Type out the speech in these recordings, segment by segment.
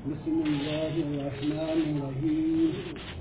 بسم الله الرحمن الرحيم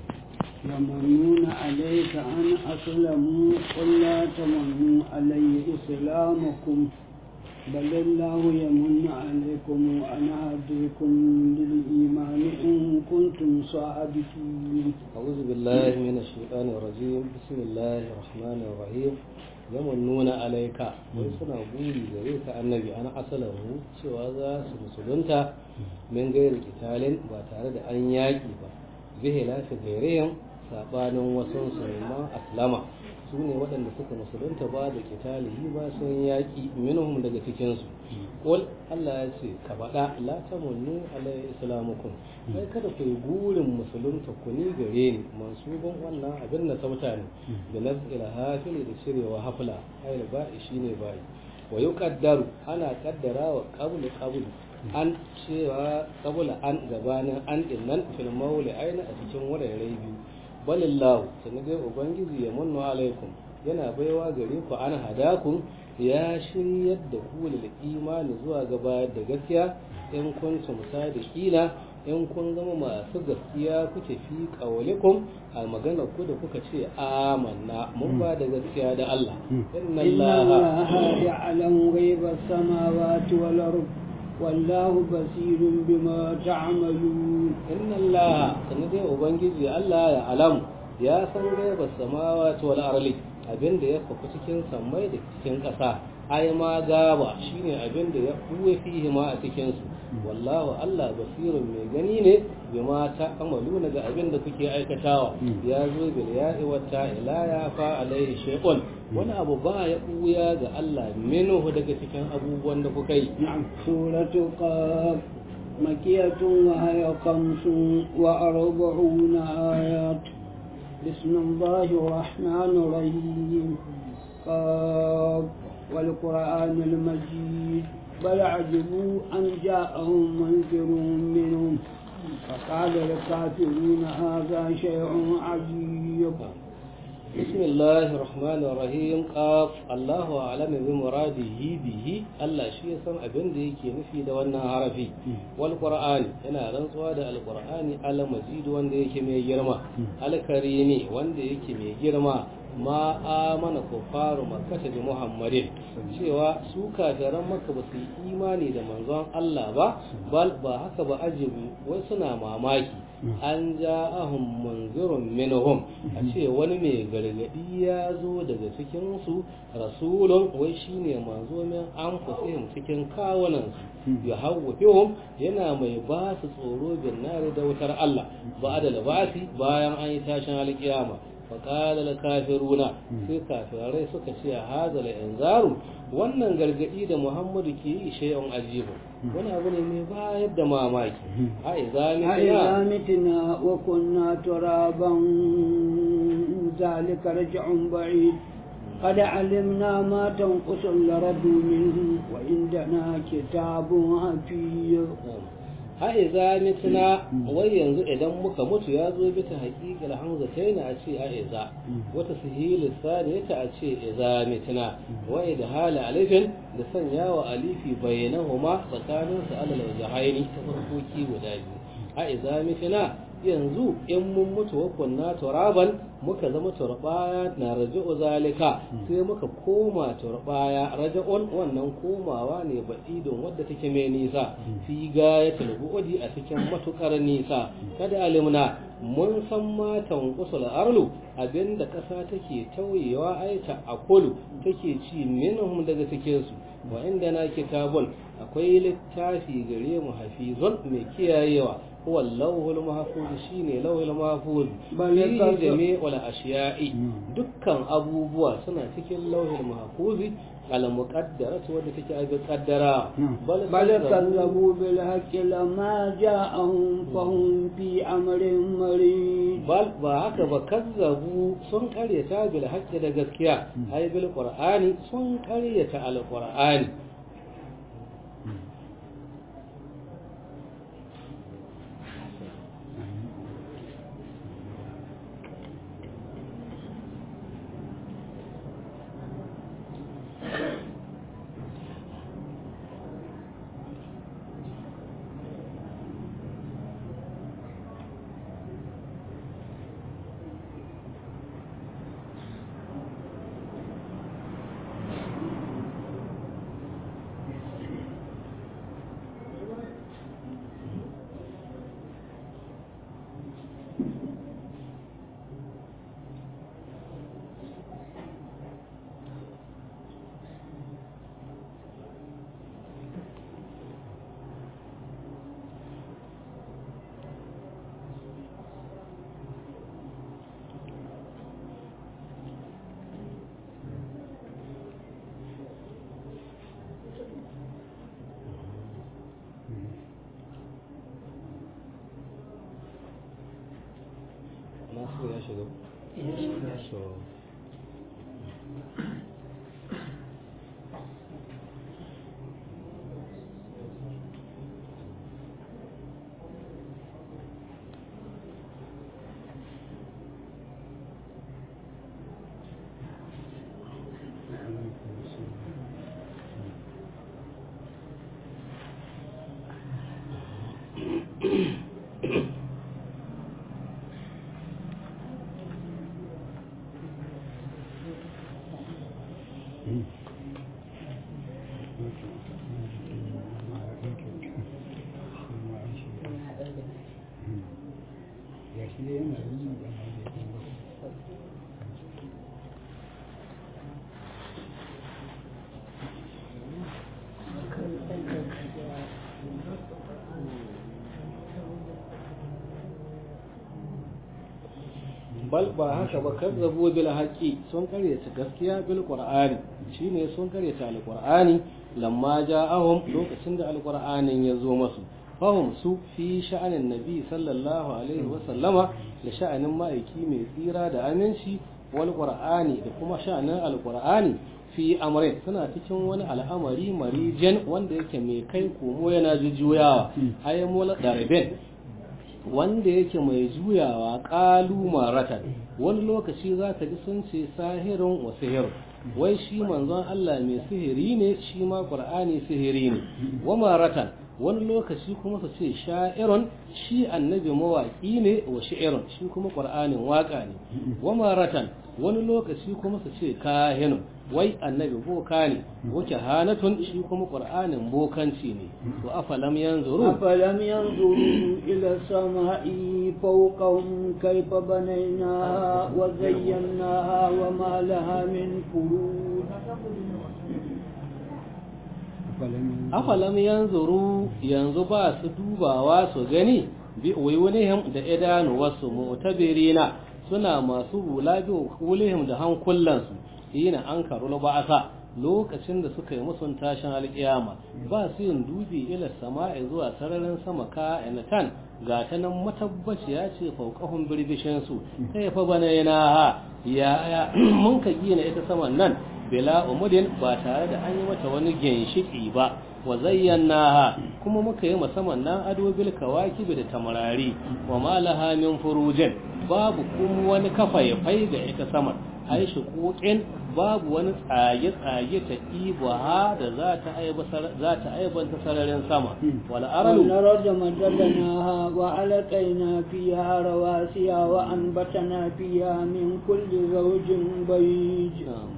يمنون عليك أن أسلموا قل لا تمنوا علي إسلامكم بل الله يمن عليكم أن هديكم للإيمان إن كنتم صادقين أعوذ بالله من الشيطان الرجيم بسم الله الرحمن الرحيم يمنون عليك wai suna buri gare ka annabi ana asalahu cewa za su musulunta min gairi kitalin ba tare da an yaƙi ba bihe lafi gairayen saɓanin wasu su ma aslama su ne waɗanda suka musulunta ba da kitalihi ba sun yaƙi minhum daga cikinsu ƙul Allah ya ce ka faɗa la tamunnu alayhi islamukum kai kada ku yi gurin musulunta ku ni gare ni mansubin wannan abin na sauta ne da nazil hafili da cirewa hafla ayil ba'i shine ba'i wa yuqaddaru ana kaddara wa qablu qablu an cewa qabla an gabanin an dinnan fil mawli aina a cikin wurare biyu balillahu sani dai ubangiji ya munnu alaikum yana baiwa gare ku an hadakun ya shiryar da ku lil imani zuwa gaba da gaskiya in kuntum sadiqina in kun zama masu gaskiya kuke fi qawlikum a magana ku da kuka ce amanna mun ba da gaskiya da Allah inna allaha ya'lamu ghaiba samawati wal ardh والله بصير بما تعملون إن الله سندي ubangiji Allah ya alamu ya san gaiba samawati wal arli abin da ya faku cikin sammai da cikin ƙasa ai ma gaba shine abin da ya buwe fihi ma a cikin su wallahu Allah basirun mai gani ne bima ta amalu ga abin da kuke aikatawa ya zo bil ya'i wa ta ila ya fa alaihi shay'un wani abu ba ya buya ga Allah minhu daga cikin abubuwan da kuka yi نعم سورة قاف مكية وهي خمس وأربعون آيات بسم الله الرحمن الرحيم قاف والقرآن المجيد بل عجبوا أن جاءهم منذر منهم فقال الكافرون هذا شيء عجيب بسم الله الرحمن الرحيم قاف الله أعلم بمراده به الله شيء سم أبن دي كي نفي دا وانا عرفي والقرآن أنا رنسوا دا القرآن على مجيد وان دي كي مي جرما على كريمي وان دي كي مي جرما ma amana kufaru makkata bi muhammadin cewa su kafiran makka ba su yi imani da manzon Allah ba bal ba haka ba ajibu wai suna mamaki an ja'ahum munzirun minhum a ce wani mai gargadi ya zo daga cikin su rasulun wai shine manzo min an fusihim cikin kawunan su ya hawwafihum yana mai ba su tsoro bin nari da wutar Allah ba da labasi bayan an yi tashin alkiyama faƙala da kafiruna sai kafirai suka ce a hazala inzaru wannan gargaɗi da muhammadu ke yi shay'un ajibu wani abu ne mai bayar da mamaki a أإذا متنا وكنا ترابا ذلك رجع بعيد قد علمنا ما تنقص الأرض منه وعندنا كتاب حفيظ ha'iza mitna wai yanzu idan muka mutu ya zo bita haƙiƙar hamza ta yana a ce ha'iza wata sihili sani ta a ce iza mitna wai da hala alifin da sanya wa alifi bayanahuma tsakanin su alal wajahaini ta farkoki guda biyu ha'iza mitna yanzu in mun mutu wa kunna turaban muka zama turbaya na raja'u zalika sai muka koma turbaya raja'un wannan komawa ne ba'idun wadda take mai nisa fi gayatul bu'di a cikin matukar nisa kada alimna mun san matan usul arlu abinda kasa take tauyewa aita akulu take ci minhum daga cikin su wa inda na kitabun akwai littafi gare mu hafizun mai kiyayewa هو اللوح المحفوظ شيني لوح المحفوظ في جميع الأشياء دكان أبو بوا سنة تكين لوح المحفوظ على مقدرة ودتك أبي قدرا بل, بل كذبوا بالحق لما جاءهم فهم في أمر مريض بل بهك بكذبوا سن قرية بالحق دقسكيا أي بالقرآن سن قرية على القرآن shiga so bal ba haka ba kazzabu bil haqi sun karyata gaskiya bil qur'ani shine sun karyata alqur'ani lamma ja'ahum lokacin da alqur'anin ya zo masu fahum su fi sha'anin nabi sallallahu alaihi wa sallama da sha'anin ma'aiki mai tsira da aminci wal qur'ani da kuma sha'anin alqur'ani fi amrin suna cikin wani al'amari marijan wanda yake mai kai komo yana jujjuyawa ayyamul darben wanda yake mai juyawa ƙalu maratan wani lokaci za ka ji sun ce sahirin wa sihir wai shi manzon Allah mai sihiri ne shi ma ƙur'ani sihiri ne wa maratan wani lokaci kuma su ce sha'irun shi annabi mawaƙi ne wa shi'irun shi kuma ƙur'anin waƙa ne wa maratan wani lokaci kuma su ce kahinun wai annabi boka ne wake hanatun shi kuma ƙur'anin bokanci ne to afalam yanzuru أفلم ينظروا إلى السماء فوقهم كيف بنيناها وزيناها وما لها من فروج afalam yanzuru yanzu ba su dubawa su gani bi uyunihim da idanu wasu mu'tabirina suna masu hula bi hulihim da hankulansu yana an karul ba'asa lokacin da suka yi musun tashin alƙiyama ba su yin dubi ila sama'i zuwa sararin sama ka inatan ga ta nan matabbaciya ce fauqahum birbishin su kai fa bana yana ha ya mun ka gina ita saman nan bila umudin ba tare da an yi mata wani ginshiki ba wa zayyanaha kuma muka yi musamman nan ado bil kawakibi da tamarari wa malaha min furujin babu kuma wani kafa ya fai ga ita saman ai shuquqin babu wani tsage tsage ta ibaha da za ta aiba za ta aibanta sararin sama wal aralu والأرض مددناها وألقينا فيها رواسي وأنبتنا فيها من كل زوج بيج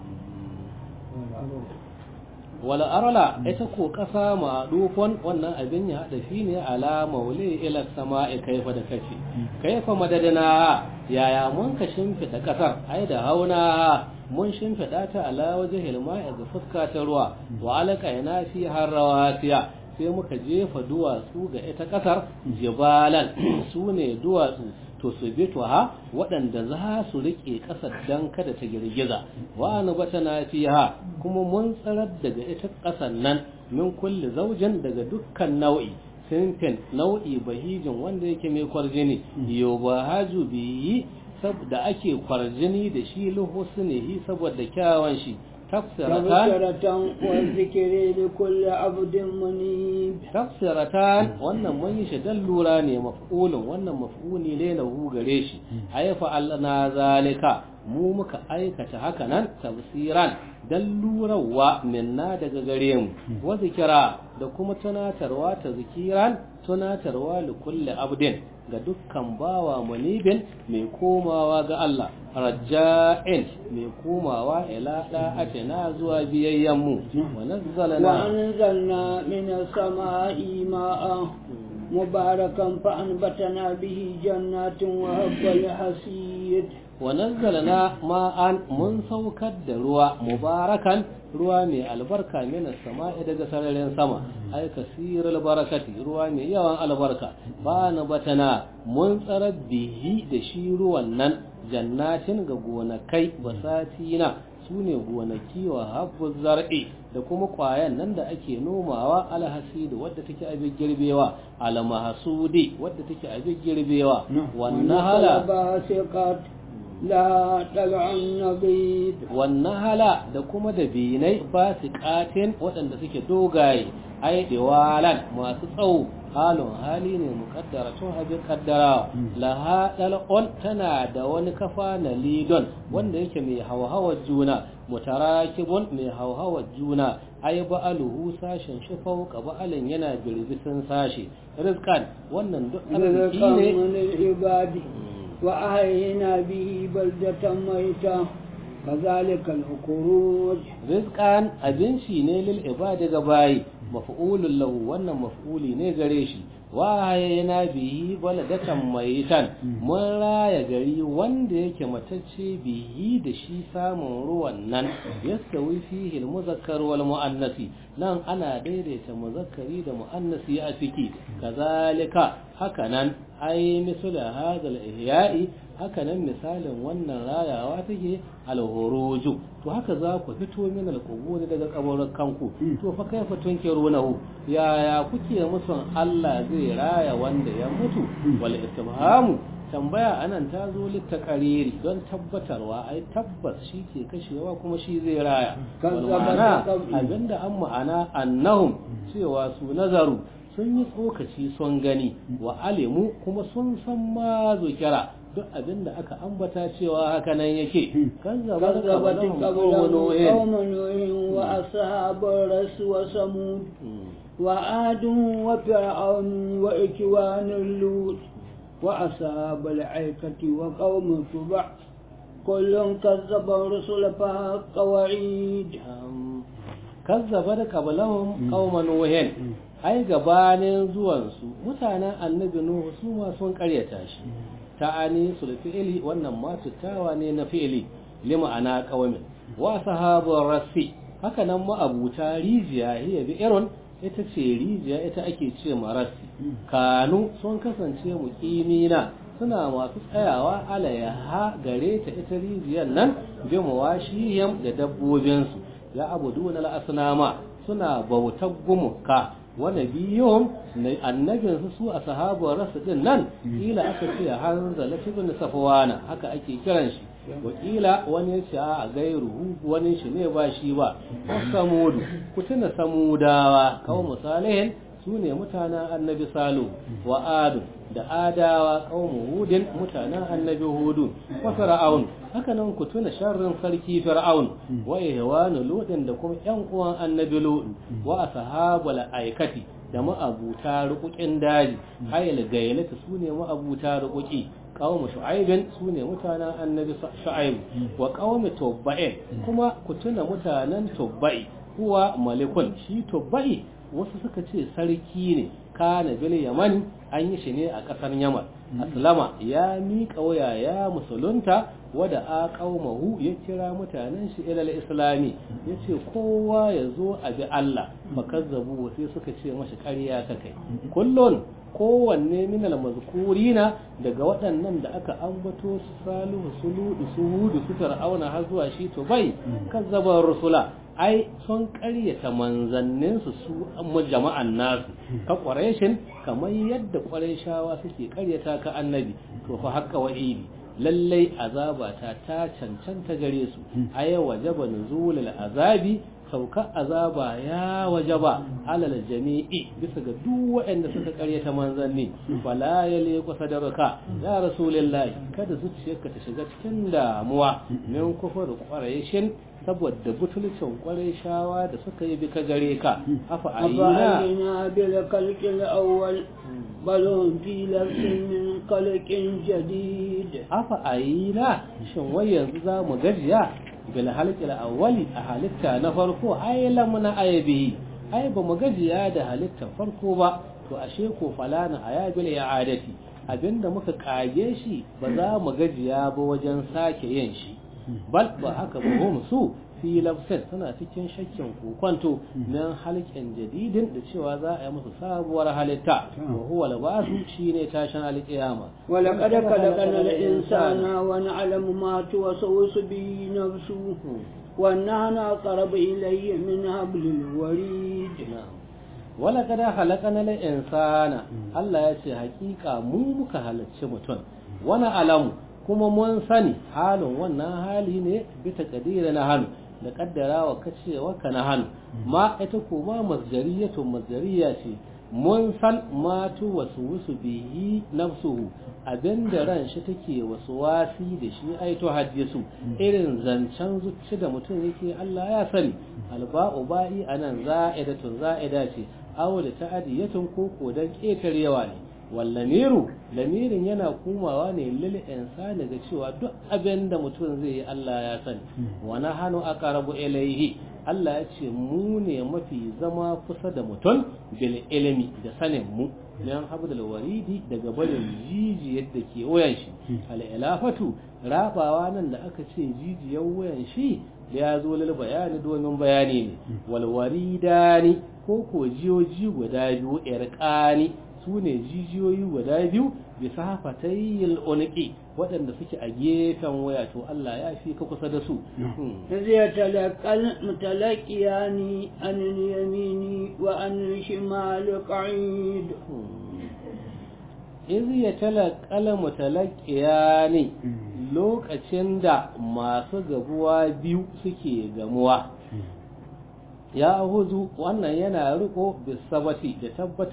wala arala ita ko kasa ma dufon wannan abin ya hada shi ne ala maule ila sama'i kaifa da kace kaifa madadana yaya mun ka shimfida kasar ai da hauna mun shimfida ta ala wajhil ma'i ga fuska ta ruwa wa alaka yana fi harrawasiya sai muka jefa duwatsu ga ita kasar jibalan su ne duwatsu to su bi ha waɗanda za su riƙe ƙasar don kada ta girgiza wa na bata na fiha kuma mun tsarar daga ita ƙasar nan min kulli zaujin daga dukkan nau'i sinfin nau'i bahijin wanda yake mai kwarjini yau ba haju biyi da ake kwarjini da shi luhusnihi saboda kyawan shi tafsiratan تبصرة والذكر لكل عبد منيب tafsiratan wannan mun yi shi dan lura ne maf'ulun wannan maf'uli ne lahu gare shi ayfa allana zalika mu muka aikata haka nan tafsiran dan lurawa minna daga gare mu wa zikira da kuma tunatarwa ta zikiran tunatarwa li kulli abdin ga dukkan bawa munibin mai komawa ga Allah raja'in mai komawa ila da'atina zuwa biyayyan mu wa nazzalna وأنزلنا من السماء ماء مباركا فأنبتنا به جنات وهب الحسيد wa nazzalna ma'an mun saukar da ruwa mubarakan ruwa mai albarka minas sama'i daga sararin sama ai kasirul barakati ruwa mai yawan albarka ba na batana mun tsarar bihi da shi ruwan nan jannatin ga gonakai basatina su ne gonaki wa habbuz zar'i da kuma kwayan nan da ake nomawa alhasidi wadda take abin girbewa almahsudi wadda take abin girbewa wannan hala باسقات لا طلع النبيذ wannan hala da kuma da binai ba su katin waɗanda suke dogaye ai diwalan masu tsawo halin hali ne mukaddara tun abin kaddara laha dal'on tana da wani kafa na lidon wanda yake mai hauhawar juna mutarakibun mai hauhawar juna ai ba'aluhu sashen shi fauka ba'alin yana birbisin sashe rizkan wannan duk arziki رزقا ne من العباد وأحيينا به بلدة ميتة كذلك الخروج rizqan abinci ne lil ibadi ga bayi maf'ulun lahu wannan maf'uli ne gare shi wa hayna bihi baladatan mayitan mun raya gari wanda yake matacce bihi da shi samun ruwan nan yastawi fihi al muzakkar wal muannasi nan ana daidaita muzakkari da muannasi a ciki kazalika haka nan ai misala hadal ihya'i haka nan misalin wannan rayawa take alhuruju to haka za ku fito min alqubur daga kabarin kanku to fa kaifa tunkirunahu yaya kuke musun Allah zai raya wanda ya mutu wal istifhamu tambaya anan ta zo littakariri don tabbatarwa ai tabbas shi ke kashewa kuma shi zai raya Kan wal zaba ma'ana da qabli. abinda an ma'ana annahum cewa su nazaru sun yi tsokaci sun gani wa alimu kuma sun san ma zukira duk abin da aka ambata cewa haka nan yake kan zaba da كذبت kabalan قبلهم noyin قوم نوح وأصحاب الرس وثمود وعاد وفرعون وإكوان اللوط وأصحاب العيكة وقوم تبع كل كذب الرسل فحق وعيد kazzaba da kabalahum qauman nuhin ai gabanin zuwansu mutanen annabi nuhu su ma sun karyata shi ta'ani sul fi'li wannan ma tuttawa ne na fi'li lima ana qawamin wa sahabur rasi haka nan ma abuta rijiya hiya bi irin ita ce rijiya ita ake ce marasi kanu sun kasance muqimina suna masu tsayawa alayaha gare ta ita rijiyar nan bi mawashihim da dabbobinsu ya abuduna al-asnama suna bautar gumuka wa nabiyuhum annabin su su a sahabar rasu din nan kila aka ce hanzala ibn safwana haka ake kiran shi wakila wani ya ce a gairu wani shi ne ba shi ba samudu ku tuna samudawa kawo misalihin su ne mutanen annabi salu wa adu da adawa kaumu hudin mutanen annabi hudu wa fir'aun haka nan ku tuna sharrin sarki fir'aun wa ihwanu ludin da kuma yan uwan annabi lut wa ashabul aikati da ma'abuta rukukin daji hayal gailata su ne ma'abuta rukuki qawmu shu'aibin su ne mutanen annabi shu'aib wa qawmu tubba'in kuma ku tuna mutanen tubba'i huwa malikun shi tubba'i wasu suka ce sarki ne kana bil yaman an yi shi ne a ƙasar yaman aslama ya miƙa waya ya musulunta wada a ƙaumahu ya kira mutanen shi ilal islami ya ce kowa ya zo a bi Allah fakazzabu sai suka ce mashi ƙarya ta kai kullun kowanne minal mazkurina daga waɗannan da aka ambato su salihu su ludu su hudu su fir'auna har zuwa shi to bai kazzabar rusula ai sun ƙaryata manzanninsu su amma jama'an nasu ka ƙwareshin kamar yadda ƙwareshawa suke ƙaryata ka annabi to fa haka wa'idi lallai azabata ta cancanta gare su aya wajaba nuzulul azabi saukar azaba ya wajaba alal jami'i bisa ga duk waɗanda suka karyata manzanni fala ya leku sadarka ya rasulullahi kada zuciyarka ta shiga cikin damuwa min kufur quraishin saboda butulcin shawa da suka yi bika gare ka afa ayina أفعلنا بالخلق الأول بل هم في لبس من خلق جديد afa ayina shin wai yanzu za mu gajiya bil halqil awwali a halitta na farko ai lamna aybihi ai ba mu gajiya da halitta farko ba to ashe ko falana ayabil i'adati abinda muka kage shi ba za mu gajiya ba wajen sake yin shi bal ba haka ba hum su fi lafsin suna cikin shakkin kokwanto nan halƙin jadidin da cewa za a yi musu sabuwar halitta wa huwa labasu shine tashin alƙiyama ولقد خلقنا الإنسان ونعلم ما توسوس به نفسه ونحن أقرب إليه من حبل الوريد wala kada halakana la insana Allah ya ce hakika mu muka halarci mutum wani alamu kuma mun sani halin wannan hali ne bisa kadira na hannu da kaddarawa kacewa ka na hannu ma ita kuma masdariyatun masdariya ce mun san matu wasu wasu bihi nafsuhu abinda ran shi take wasu wasi da shi aito hadisu irin zancen zuci da mutum yake Allah ya sani alba'u ba'i anan za'idatun za'ida ce aw da ta'adiyatun ko kodan ketarewa ne wallamiru lamirin yana kumawa ne lil insani ga cewa duk abin da mutum zai yi Allah ya sani wa nahanu aqrabu ilayhi Allah ya ce mu ne mafi zama kusa da mutum bil ilimi da sanin mu yan habdul waridi daga barin jijiyar da ke wayan shi al ilafatu rabawa nan da aka ce jijiyar wayan shi ya zo lil bayani domin bayani ne wal waridani ko ko jiyoji guda biyu irqani su ne jijiyoyi guda biyu bisa hafatayil unqi waɗanda suke a gefen waya to Allah ya fi ka kusa da su zai talaqal mutalaqiyani an yamini wa an shimal qa'id iz ya talaqal mutalaqiyani lokacin da masu gabuwa biyu suke gamuwa ya huzu wannan yana riko bisabati da tabbata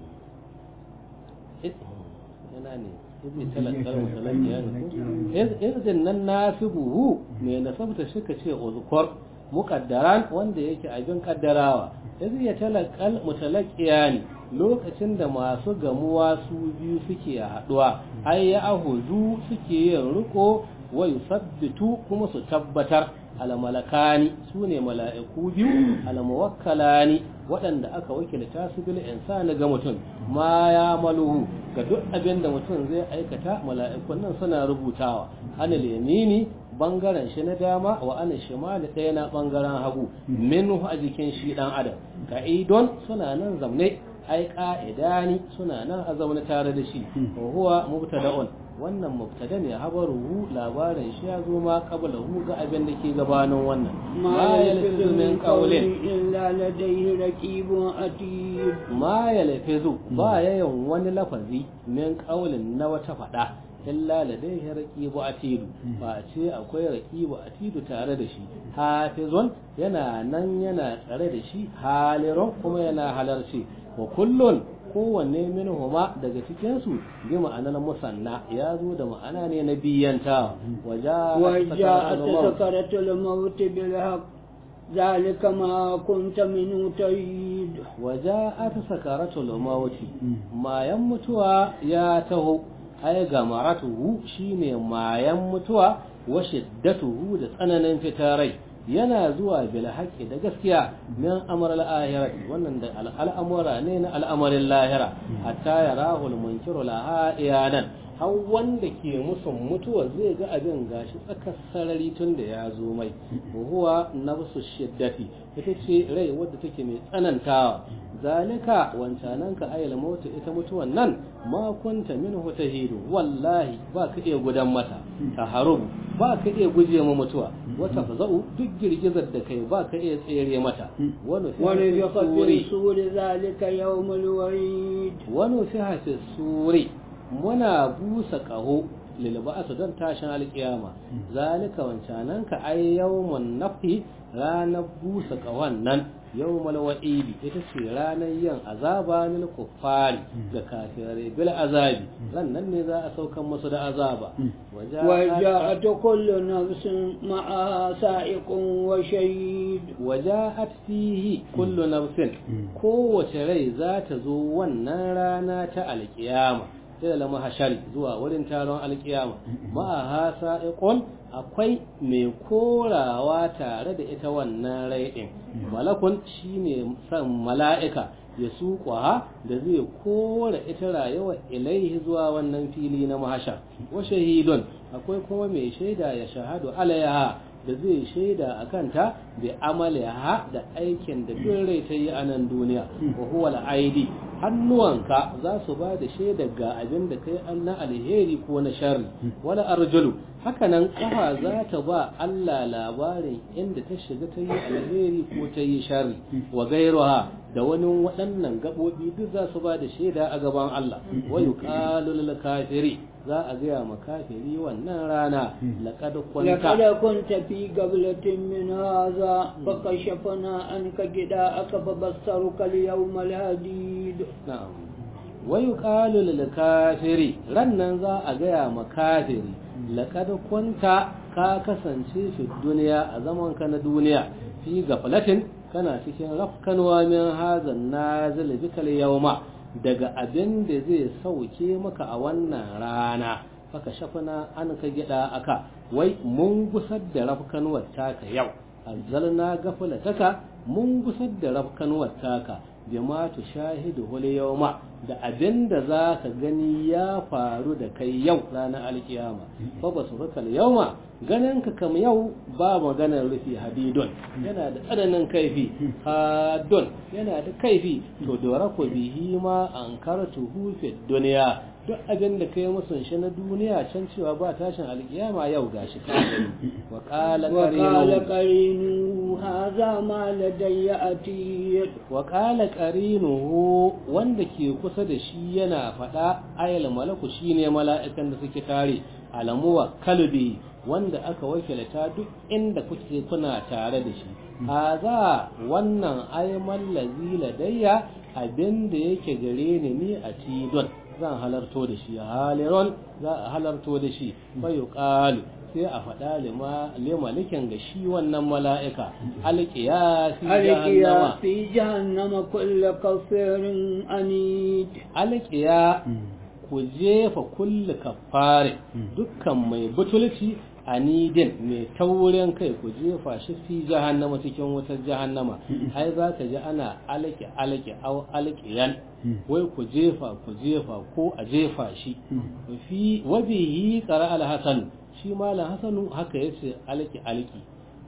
yana ne ibn talakar mutalaki ya irzin nan nasibuhu mai nasabta shi ka ce uzkur muqaddaran wanda yake abin kaddarawa yanzu ya talakal mutalakiya ne lokacin da masu gamuwa su biyu suke haduwa ai ya ahuzu suke yin riko wa yusabbitu kuma su tabbatar almalakani su ne mala'iku biyu almuwakkalani waɗanda aka wakilta su bil insani ga mutum ma ya maluhu ga duk abin da mutum zai aikata mala'ikun nan suna rubutawa anil yamini bangaren shi na dama wa anil shimali ɗaya na bangaren hagu minhu a jikin shi dan adam ka'idon suna nan zamne ai ka'idani suna nan a zaune tare da shi wa huwa mubtada'un wannan mubtada ne habaruhu labarin shi ya zo ma qablahu ga abin da ke gabanin wannan ma yalfizu min qawlin illa ladayhi raqibun atid ma yalfizu ba yayin wani lafazi min qawlin na wata fada illa ladayhi raqibu atidu ba ce akwai raqibu atidu tare da shi hafizun yana nan yana tsare da shi halirun kuma yana halarci wa kullun kowanne minhuma daga cikinsu bi ma'anar musanna ya zo da ma'ana ne na biyanta وجاءت سكرة الموت بالحق ذلك ما كنت منه تريد وجاءت سكرة الموت ما يمتوا يا تهو ai gamaratuhu shine mayan mutuwa wa shiddatuhu da tsananin fitarai yana zuwa bil haqqi da gaskiya min amr al ahirati wannan da al'amura ne na al'amarin lahira hatta yarahu al munkiru laha iyanan har wanda ke musun mutuwa zai ga abin gashi tsakar sarari tun da ya zo mai huwa nafsu shiddati ita ce rai wadda take mai tsanantawa zalika wancanan ka ayyala mautu ita mutuwan nan ma kunta minhu tahidu wallahi ba ka iya gudan mata ta harubu ba ka iya guje ma mutuwa wata faza'u duk girgizar da kai ba ka iya tsere mata wani fi suri zalika yawmul warid wani fi hafi suri muna busa ƙaho lilba'atu don tashin alƙiyama zalika wancanan ka ai yawmun nafi ranar busa ƙahon nan yawmal wa'idi ita ce ranar yin azaba lil kuffari ga kafirai bil azabi ran nan ne za a saukan musu da azaba وجاءت كل نفس معها سائق وشهيد وجاءت فيه كل نفس kowace rai za ta zo wannan rana ta alkiyama ila lama hashari zuwa wurin taron alkiyama ma'aha sa'iqun akwai mai korawa tare da ita wannan rai din malakun shine san mala'ika ya suƙwa da zai kora ita rayuwa ilaihi zuwa wannan fili na mahashar wa shahidun akwai kuma mai shaida ya shahadu alaiha da zai shaida a kanta da amaliha da aikin da duk rai ta yi a nan duniya wa huwa al-aidi hannuwanka za su ba da shaida ga abin da kai an na alheri ko na sharri wala arjulu haka nan kafa za ta ba Allah labarin inda ta shiga ta yi alheri ko ta yi sharri wa gairuha da wani waɗannan gaɓoɓi duk za su ba da shaida a gaban Allah wa yuqalu lil kafiri za a gaya ma kafiri wannan rana laqad kunta لقد كنت في قبلة من هذا فكشفنا عنك غداءك فبصرك اليوم الحديد na'am wa yuqalu lil kafiri rannan za a gaya ma kafiri laqad kunta ka kasance fi duniya a zaman ka na duniya fi gaflatin kana cikin rafkanwa min hazan nazil bikal yawma daga abin da zai sauke maka a wannan rana faka shafana an ka gida aka wai mun gusar da rafkanwar taka yau azzalna gaflataka mun gusar da rafkanwar taka bima tu shahidu hul yawma da abin da za ka gani ya faru da kai yau ranar alkiyama fa ba su rukal yawma ganin ka kam yau ba maganar rufi hadidun yana da tsananin kaifi hadun yana da kaifi to dora ku bihi ma an karatu hufe duniya duk abin da kai musun shi na duniya can cewa ba tashin alkiyama yau gashi ka gani wa qala وقال qarinu قرينه هذا ما لدي أتيد wa qala qarinuhu wanda ke kusa da shi yana faɗa ayal malaku shine mala'ikan da suke tare alamuwa kalbi wanda aka wakilta duk inda kuke kuna tare da shi haza wannan ayman lazi ladayya abinda yake gare ni ni a tidon zan halarto da shi halirun za a halarto da shi bai yuqalu sai a faɗa lima limalikin ga shi wannan mala'ika alƙiya fi jahannama ألقيا في جهنم كل كفر أنيد alƙiya ku jefa kulli kafare dukkan mai butulci anidin mai taurin kai ku jefa shi fi jahannama cikin wutar jahannama ai za ka ji ana alƙi alƙi au alƙiyan wai ku jefa ku jefa ko a jefa shi fi wabihi qara al-hasan shi malam hasanu haka yace alƙi alƙi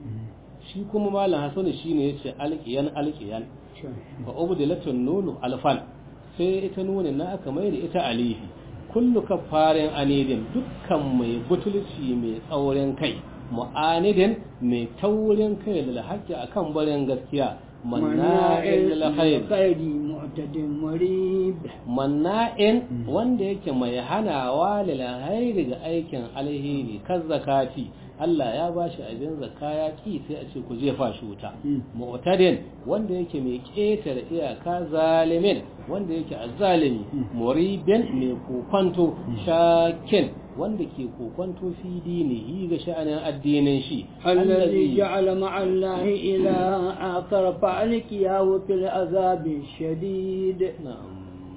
shi kuma malam hasanu shine yace alƙiyan alƙiyan fa ubdilatun nunu alfan sai ita nuna na aka mai da ita alifi kullu kafarin anidin dukkan mai butulci mai tsaurin kai mu'anidin mai taurin kai lil haqqi akan barin gaskiya manna'in lil khair خير معتد مريب manna'in wanda yake mai hanawa lil khairi ga aikin alheri kan zakati Allah ya ba shi abin zakka ya ki sai a ce ku jefa shi wuta mu'tadin wanda yake mai ƙetare iyaka zalimin wanda yake azzalimi muribin mai kokonto shakin wanda ke kokonto fi dinihi ga sha'anin addinin shi الذي جعل مع الله إلها آخر فألقياه في العذاب الشديد na'am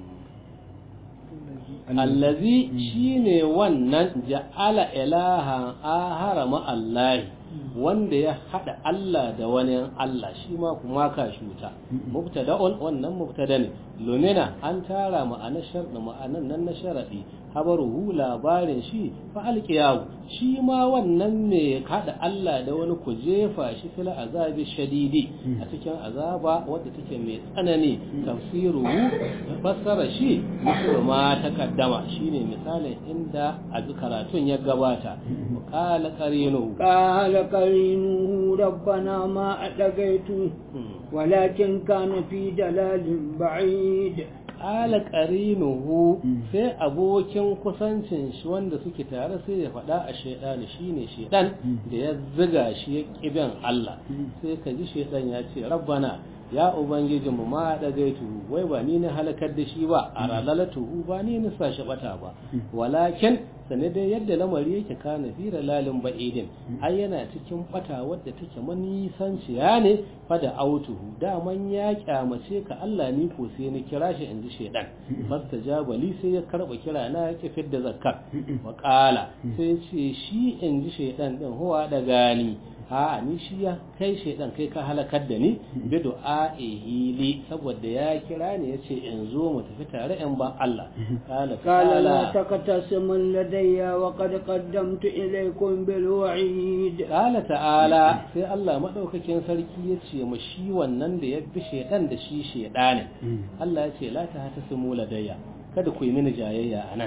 allazi shine wannan ja'ala ilahan ahara ma Allah wanda ya hada Allah da wani Allah shi ma kuma ka shuta mubtada'un wannan mubtada ne lumina an tara ma'anar sharɗi ma'anar nan na sharadi habaruhu labarin shi fa alqiyahu shi ma wannan ne hada Allah da wani ku jefa shi fil azabi shadidi a cikin azaba wadda take mai tsanani tafsiruhu fassara shi misal ma takaddama shine misalin inda a karatun ya gabata qala qarinu قال قرينه ربنا ما أتقيته ولكن كان في دلال بعيد qala qarinuhu sai abokin kusancin shi wanda suke tare sai ya faɗa a shaidani shine shaidan da ya ziga shi ya kibin Allah sai ka ji shaidan ya ce rabbana ya ubangijin mu ma da gaitu wai ba ni na halakar da shi ba a ralalatuhu ba ni na sa shi bata ba walakin sane dai yadda lamari yake kana fi lalin ba'idin ai yana cikin bata wadda take manisanciya ne fa da autuhu daman ya kyamace ka Allah ni ko sai ni kira shi inji shedan fastajaba li sai ya karba kira na ya kifar da zakka wa qala sai ce shi inji shedan din huwa da gani a ni shi ya kai shedan kai ka halakar da ni bi du'a'ihi li saboda ya kira ni yace in zo mu tafi tare in ban Allah qala قال لا تقتسموا لدي وقد قدمت إليكم بالوعيد Ƙala ta'ala sai Allah maɗaukakin sarki ya ce ma shi wannan da ya bi shaiɗan da shi shaiɗanin. Allah ya ce la ta hata su mula daya kada ku yi mini jayayya a nan.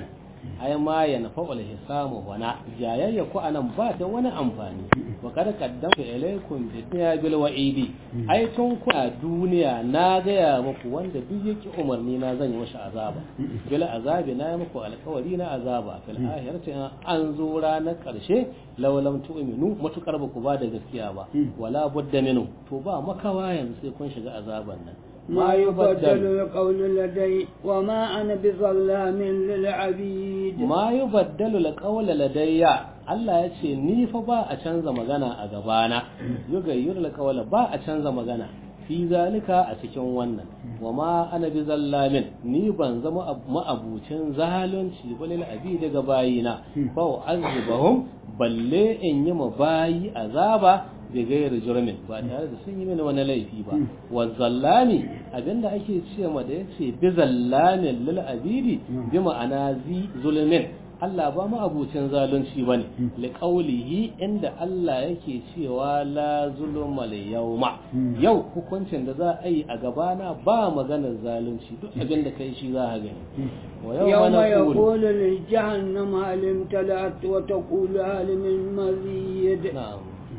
ai ma ya nafa wal hisamu wana jayayya ku anan ba ta wani amfani wa kada qaddamtu ilaykum bi dunya bil wa'idi ai tun ku a duniya na gaya muku wanda duk yake umarni na zan yi masa azaba bil azabi na yi muku alƙawari na azaba fil akhirati an zo ranar karshe law lam tu'minu matukar ba ku ba da gaskiya ba wala budda minu to ba makawa yanzu sai kun shiga azaban nan ما يبدل القول لدي وما أنا بظلام للعبيد ما يبدل القول لدي Allah ya ce ni fa ba a canza magana a gabana yugayyur alqawla ba a canza magana fi zalika a cikin wannan wa ma ana bi zallamin ni ban zama ma'abucin zalunci balil abi daga bayina fa azibahum balle in yi ma bayi azaba da gayar jurmin ba tare da sun yi mini wani laifi ba wa zallami abinda ake ce ma da yace bi zallamin lil abidi bi ma'ana zi zulmin Allah ba mu abucin zalunci bane li qawlihi inda Allah yake cewa la zulma li yawma yau hukuncin da za a yi a gabana ba maganar zalunci duk abin da kai shi za ka gani wa yawma yaqulu lil jahannam hal imtalat wa taqulu hal min mazid na'am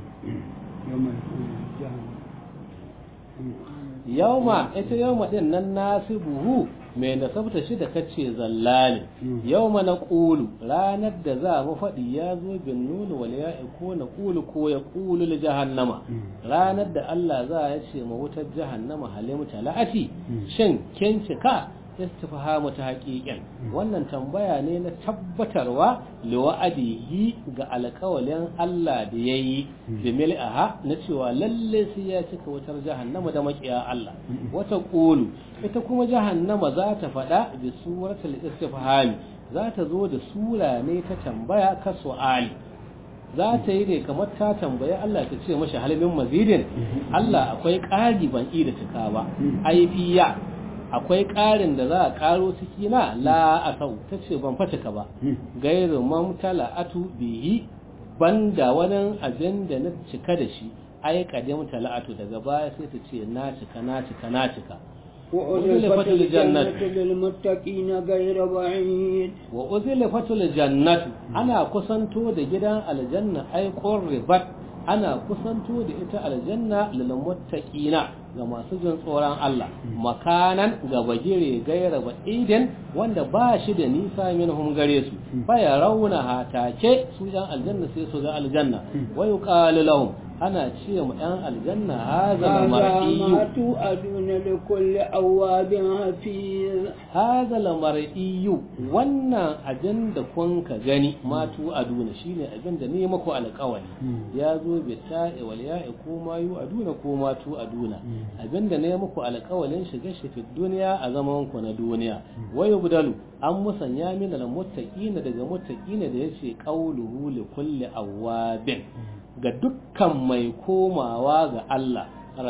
yauma ita yauma din nan nasibuhu mai nasabta shi da kace zallali yauma na ƙulu ranar da za mu faɗi ya zo bin nuna wal ya ko na ƙulu ko ya ƙulu li jahannama ranar da Allah za ya ce ma wutar jahannama halim talati shin kin cika istifhamu ta haƙiƙin wannan tambaya ne na tabbatarwa liwa'adihi ga alƙawalin Allah da ya yi da mil'aha na cewa lalle sai ya cika wutar jahannama da maƙiya Allah wata ƙulu ita kuma jahannama za ta faɗa da suratul istifhami za ta zo da sura ne ta tambaya ka su'ali za ta yi ne kamar ta tambayi Allah ta ce mashi halmin mazidin Allah akwai ƙari ban da cika ba aifiya akwai ƙarin da za a ƙaro ciki na la asau ta ce ban ka ba gairu mamtala atu bihi banda wani abin da na cika da shi ai kadim tala'atu daga baya sai ta ce na cika na cika na cika وأزلفت الجنة للمتقين غير بعيد وأزلفت الجنة أنا كسنتو da gidan aljanna ai qurribat ana kusanto da ita aljanna lil muttaqina ga masu jin tsoron Allah makanan ga bagire gaira ba idin wanda ba shi da nisa minhum gare su baya rauna hatake su yan aljanna sai su ga aljanna wa yuqalu lahum ana ce mu yan aljanna hadha mar'iyu tu aduna li kulli awabin hafiz hadha mar'iyu wannan abin da kun ka gani matu aduna shine abin da ne muku alƙawari ya zo bi ta'i wal ya'i ko ma yu aduna ko ma tu aduna abinda ne muku alƙawalin shiga shi fi duniya a zaman ku na duniya wai budalu an musanya min al muttaqina daga muttaqina da yace qawluhu li kulli awabin ga dukkan mai komawa ga Allah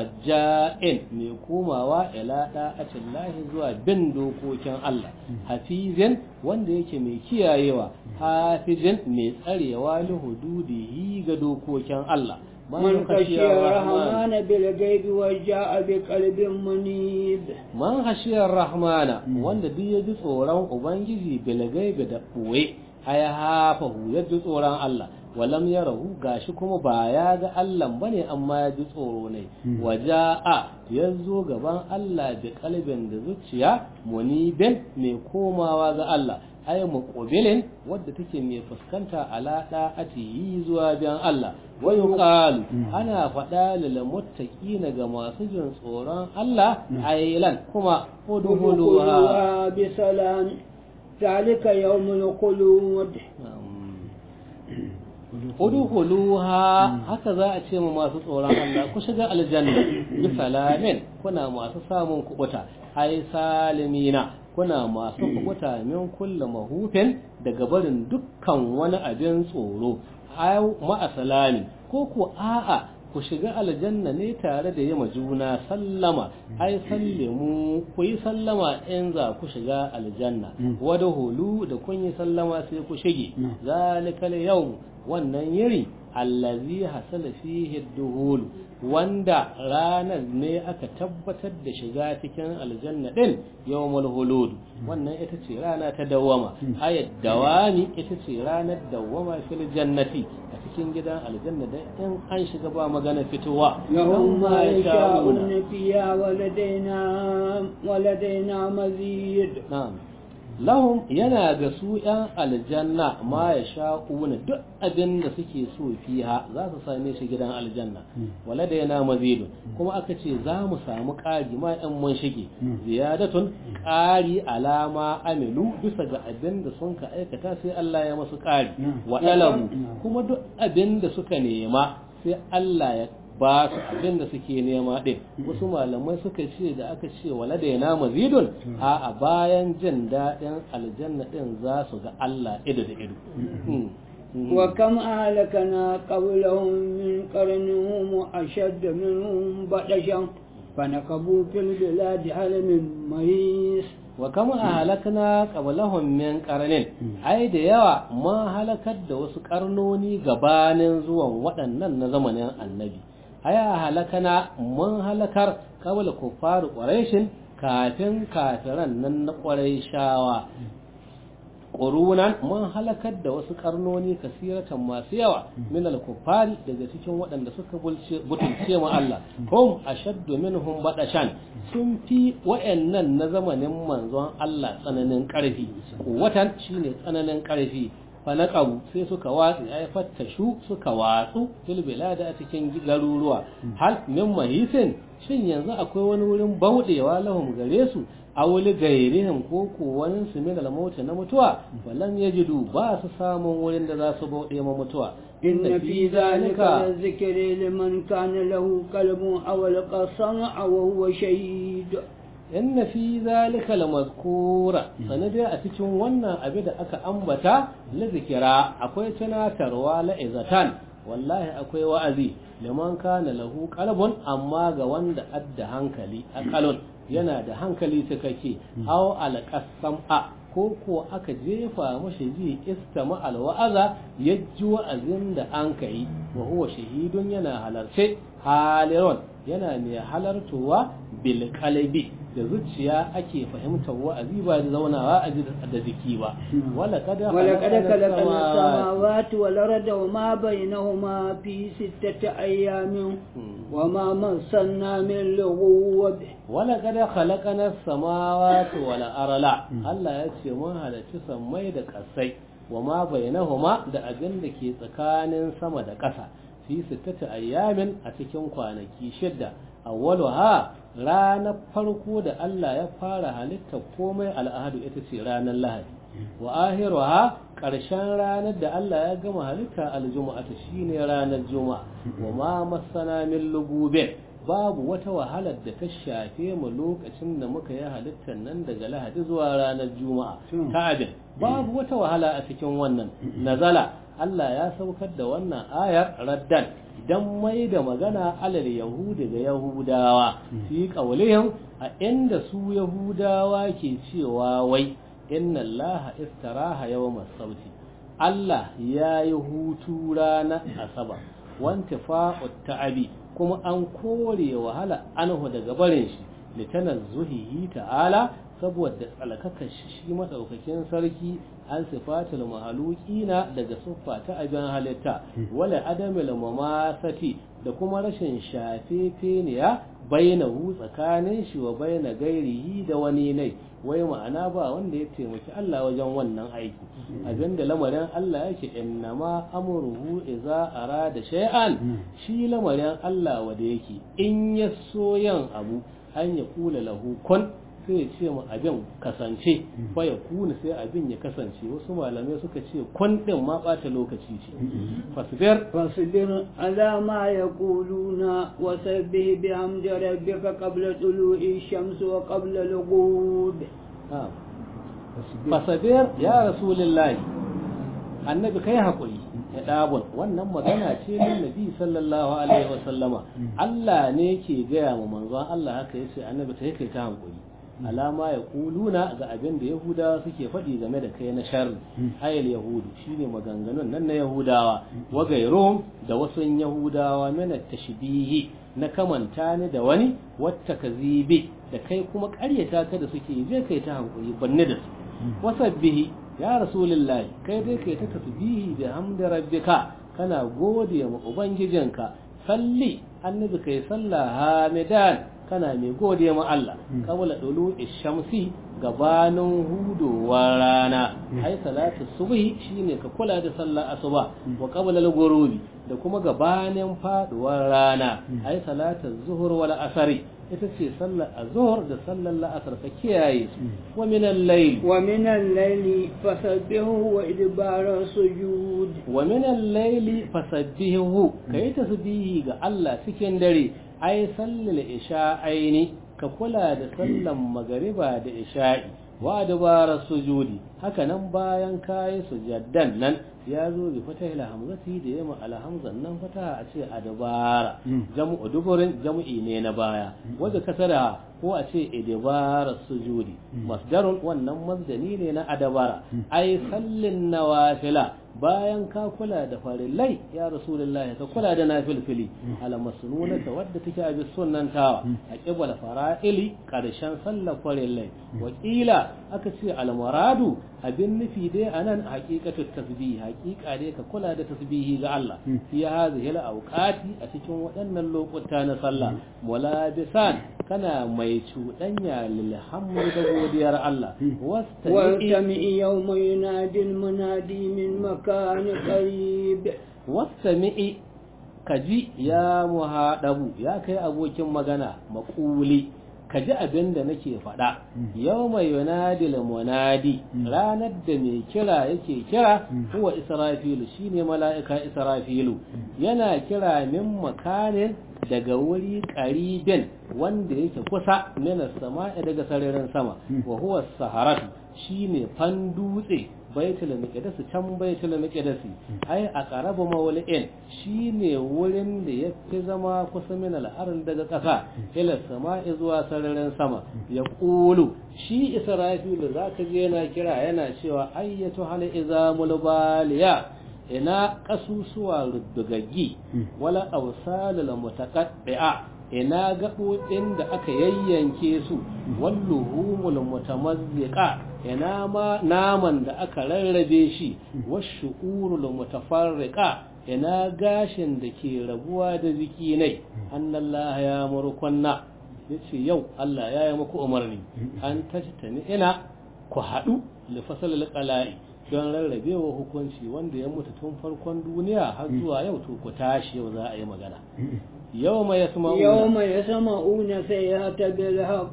raja'in mai komawa ila da'atin lahi zuwa bin dokokin Allah hafizin wanda yake mai kiyayewa hafizin mai tsarewa li hududihi ga dokokin Allah من خشي الرحمن بالغيب وجاء بقلب منيب من خشي الرحمن wanda duk ya ji tsoron ubangiji bil gaibi da ɓoye aya hafahu ya ji tsoron Allah walam ya rahu gashi kuma ba ya ga Allah bane amma ya ji tsoro ne waja'a ya zo gaban Allah da kalbin da zuciya munibin mai komawa ga Allah ay muqbilin wadda take mai fuskanta ala da'atihi zuwa biyan Allah wa yuqalu ana faɗa lil muttaqina ga masu jin tsoron Allah aylan kuma udkhuluha bi salam zalika yawmul khulud udkhuluha haka za a ce mu masu tsoron Allah ku shiga aljanna bi salamin kuna masu samun kubuta ai salimina kuna masu kubuta min kullu mahufin daga barin dukkan wani abin tsoro ai ma'asalami ko ku a'a ku shiga aljanna ne tare da yama juna sallama ai sallimu ku yi sallama in za ku shiga aljanna wada hulu da kun yi sallama sai ku shige zalikal yau wannan yiri allazi hasala fihi duhul wanda ranar ne aka tabbatar da shiga cikin aljanna din yawmul hulud wannan ita ce rana ta dawama ayat dawami ita ce ranar dawama fil jannati a cikin gidan aljanna da in an shiga ba magana fitowa lahum ma yasha'una fiha waladaina waladaina mazid na'am lahum yana ga su ‘yan aljanna ma ya sha'una duk abin da suke so fiha za su same shi gidan aljanna wala da yana mazidun kuma aka ce za mu samu ƙari ma ‘yan mun shige ziyadatun ƙari alama amilu bisa ga abin da sun ka aikata sai Allah ya masu ƙari wa ɗalabu kuma duk abin da suka nema sai Allah ya ba su abin da suke nema ɗin wasu malamai suka ce da aka ce wala da yana mazidun a a bayan jin daɗin aljanna ɗin za su ga Allah ido da ido wa kam ahlakana qablahum min qarnihim ashadd minhum badashan fanakabu fil biladi hal min mahis wa kama a halakna qablahum min qarnin ai da yawa mun halakar da wasu karnoni gabanin zuwan waɗannan na zamanin annabi aya halakana mun halakar kawal kufaru ƙwarai kafin kafiran nan na ƙwarai shawa ƙurunan mun halakar da wasu ƙarnoni kasiratan masu yawa min al-kuffari daga cikin waɗanda suka butulce mu Allah hum ashaddu minhum badashan sun fi wayannan na zamanin manzon Allah tsananin ƙarfi watan shine tsananin ƙarfi fanaqabu sai suka watsi ay fattashu suka watsu fil bilada a cikin garuruwa hal min mahisin shin yanzu akwai wani wurin baudewa lahum gare su awuli gairihim ko ko wani su min al-mauta na mutuwa walam yajidu ba su samun wurin da za su bauɗe ma mutuwa inna fi zalika lazikri liman kana lahu qalbun aw alqasama wa huwa shahid inna fi zalika lamazkura sanadai a cikin wannan abin da aka ambata la zikira akwai tunatarwa la izatan wallahi akwai wa'azi liman kana lahu qalbun amma ga wanda adda hankali aqalun yana da hankali cikakke aw alqasama ko ko aka jefa mashi ji istama alwa'aza yajji wa'azin da an kai wa huwa shahidun yana halarce halirun yana mai halartowa bil qalbi da zuciya ake fahimtar wa'azi ba da zaunawa a da jiki ba wala kada wala kada khalaqna samawati wal arda wa ma bainahuma fi sittati ayamin wa ma massanna min lughub wala kada khalaqna samawati wal arla Allah ya ce mun halarci sammai da kasai wa ma bainahuma da abin da ke tsakanin sama da ƙasa fi sittati ayamin a cikin kwanaki shidda awwaluha ranar farko da Allah ya fara halitta komai al'adu ita ce ranar lahadi wa ahiruha ƙarshen ranar da Allah ya gama halitta aljuma'a ta shine ranar juma'a wa ma masana min lugube babu wata wahalar da ta shafe mu lokacin da muka yi halittar nan daga lahadi zuwa ranar juma'a ta abin babu wata wahala a cikin wannan nazala Allah ya saukar da wannan ayar raddan dan mai da magana alal yahudi ga yahudawa fi qaulihim a inda su yahudawa ke cewa wai inna allaha istaraha yawmas sabti Allah ya yi hutu ranar asabar wanta fa'ut ta'abi kuma an kore wahala anhu daga barin shi litanazzuhihi ta'ala saboda tsalkaka shi madaukakin sarki an sifatul mahalukina daga siffa ta abin halitta wala adamil mamasati da kuma rashin shafefeniya bainahu tsakanin shi wa baina gairihi da wani nai wai ma'ana ba wanda ya taimaki Allah wajen wannan aiki abinda lamarin Allah yake innama amruhu idza arada shay'an shi lamarin Allah wanda yake in ya so yan abu an ya kula lahu kun sai ya ce mu abin kasance fa ya kuna sai abin ya kasance wasu malamai suka ce kun din ma bata lokaci ce fasbir fasbir ala ma yaquluna wa sabbih bihamdi rabbika qabla tulu'i shams wa qabla al-ghurub fasbir ya rasulullahi annabi kai hakuri ya dabon wannan magana ce na nabi sallallahu alaihi wasallama Allah ne ke gaya wa manzon Allah haka yace annabi ta kai ta hankuri alama ya kuluna ga abin da yahudawa suke faɗi game da kai na sharri ayal yahudu shine maganganun nan na yahudawa wa gairum da wasu yahudawa mana tashbihi na kamanta ni da wani wata kazibi da kai kuma ƙaryata ka da suke je kai ta hankuri banne da su wasabbihi ya rasulullahi kai dai kai ta tasbihi da hamda rabbika kana gode ma ubangijinka salli annabi kai sallah hamidan kana mai gode ma Allah qabla dulu shamsi gabanin hudowar rana ai salatu subhi shine ka kula da sallar asuba wa qabla al-ghurubi da kuma gabanin faduwar rana ai salatu zuhur wal asri ita ce sallar azhar da sallar la'asar ka kiyaye su wa min al-layl wa min al-layli fasabbihu wa idbara sujud wa min al-layli fasabbihu kai tasbihi ga Allah cikin dare ai sallal isha'aini ka kula da sallan magariba da isha'i wa dabara sujudi haka nan bayan kayi sujaddan nan ya zo bi fatahil hamzati da yamma alhamzan nan fataha a ce adbara jam'u duburin jam'i ne na baya wanda kasara ko a ce idbara sujudi masdarun wannan masdani ne na adabara ai sallin nawafila bayan ka kula da farillai ya rasulullahi ka kula da nafilfili ala masnunata wadda take a bis sunnantawa a qibla fara'ili karshen sallar farillai wakila aka ce al muradu abin nufi dai anan haqiqatu tasbih haqiqa dai ka kula da tasbihi ga Allah fi hadhihi al awqati a cikin waɗannan lokuta na sallah mulabisan kana mai cuɗanya lil hamd da godiyar Allah wastami yawma yunadi al munadi min makan qarib wastami kaji ya muhadabu ya kai abokin magana maƙuli ka ji abin da nake faɗa yau mai yunadil munadi ranar da mai kira yake kira huwa israfilu shine mala'ika israfilu yana kira min makanin daga wuri ƙaribin wanda yake kusa mina sama'i daga sararin sama wa huwa saharatu shine fan dutse baitul miqdis can baitul miqdis ai a qarabu mawli'in shine wurin da yafi zama kusa min al-ard daga ƙasa ila sama'i zuwa sararin sama ya qulu shi israfil zaka je yana kira yana cewa ayyatu hal izamul baliya ina kasusuwa ruddugaggi wala awsalul mutaqaddi'a ina gaɓoɓin da aka yayyanke su walluhumul mutamazziqa ina ma naman da aka rarrabe shi washu'urul mutafarriqa ina gashin da ke rabuwa da zikinai annallaha ya murkunna yace yau Allah ya yi muku umarni an tajtani ina ku haɗu li fasalil qala'i don rarrabewa hukunci wanda ya mutu tun farkon duniya har zuwa yau to ku tashi yau za a yi magana يوم يسمعون يوم يسمعون سيئة بالحق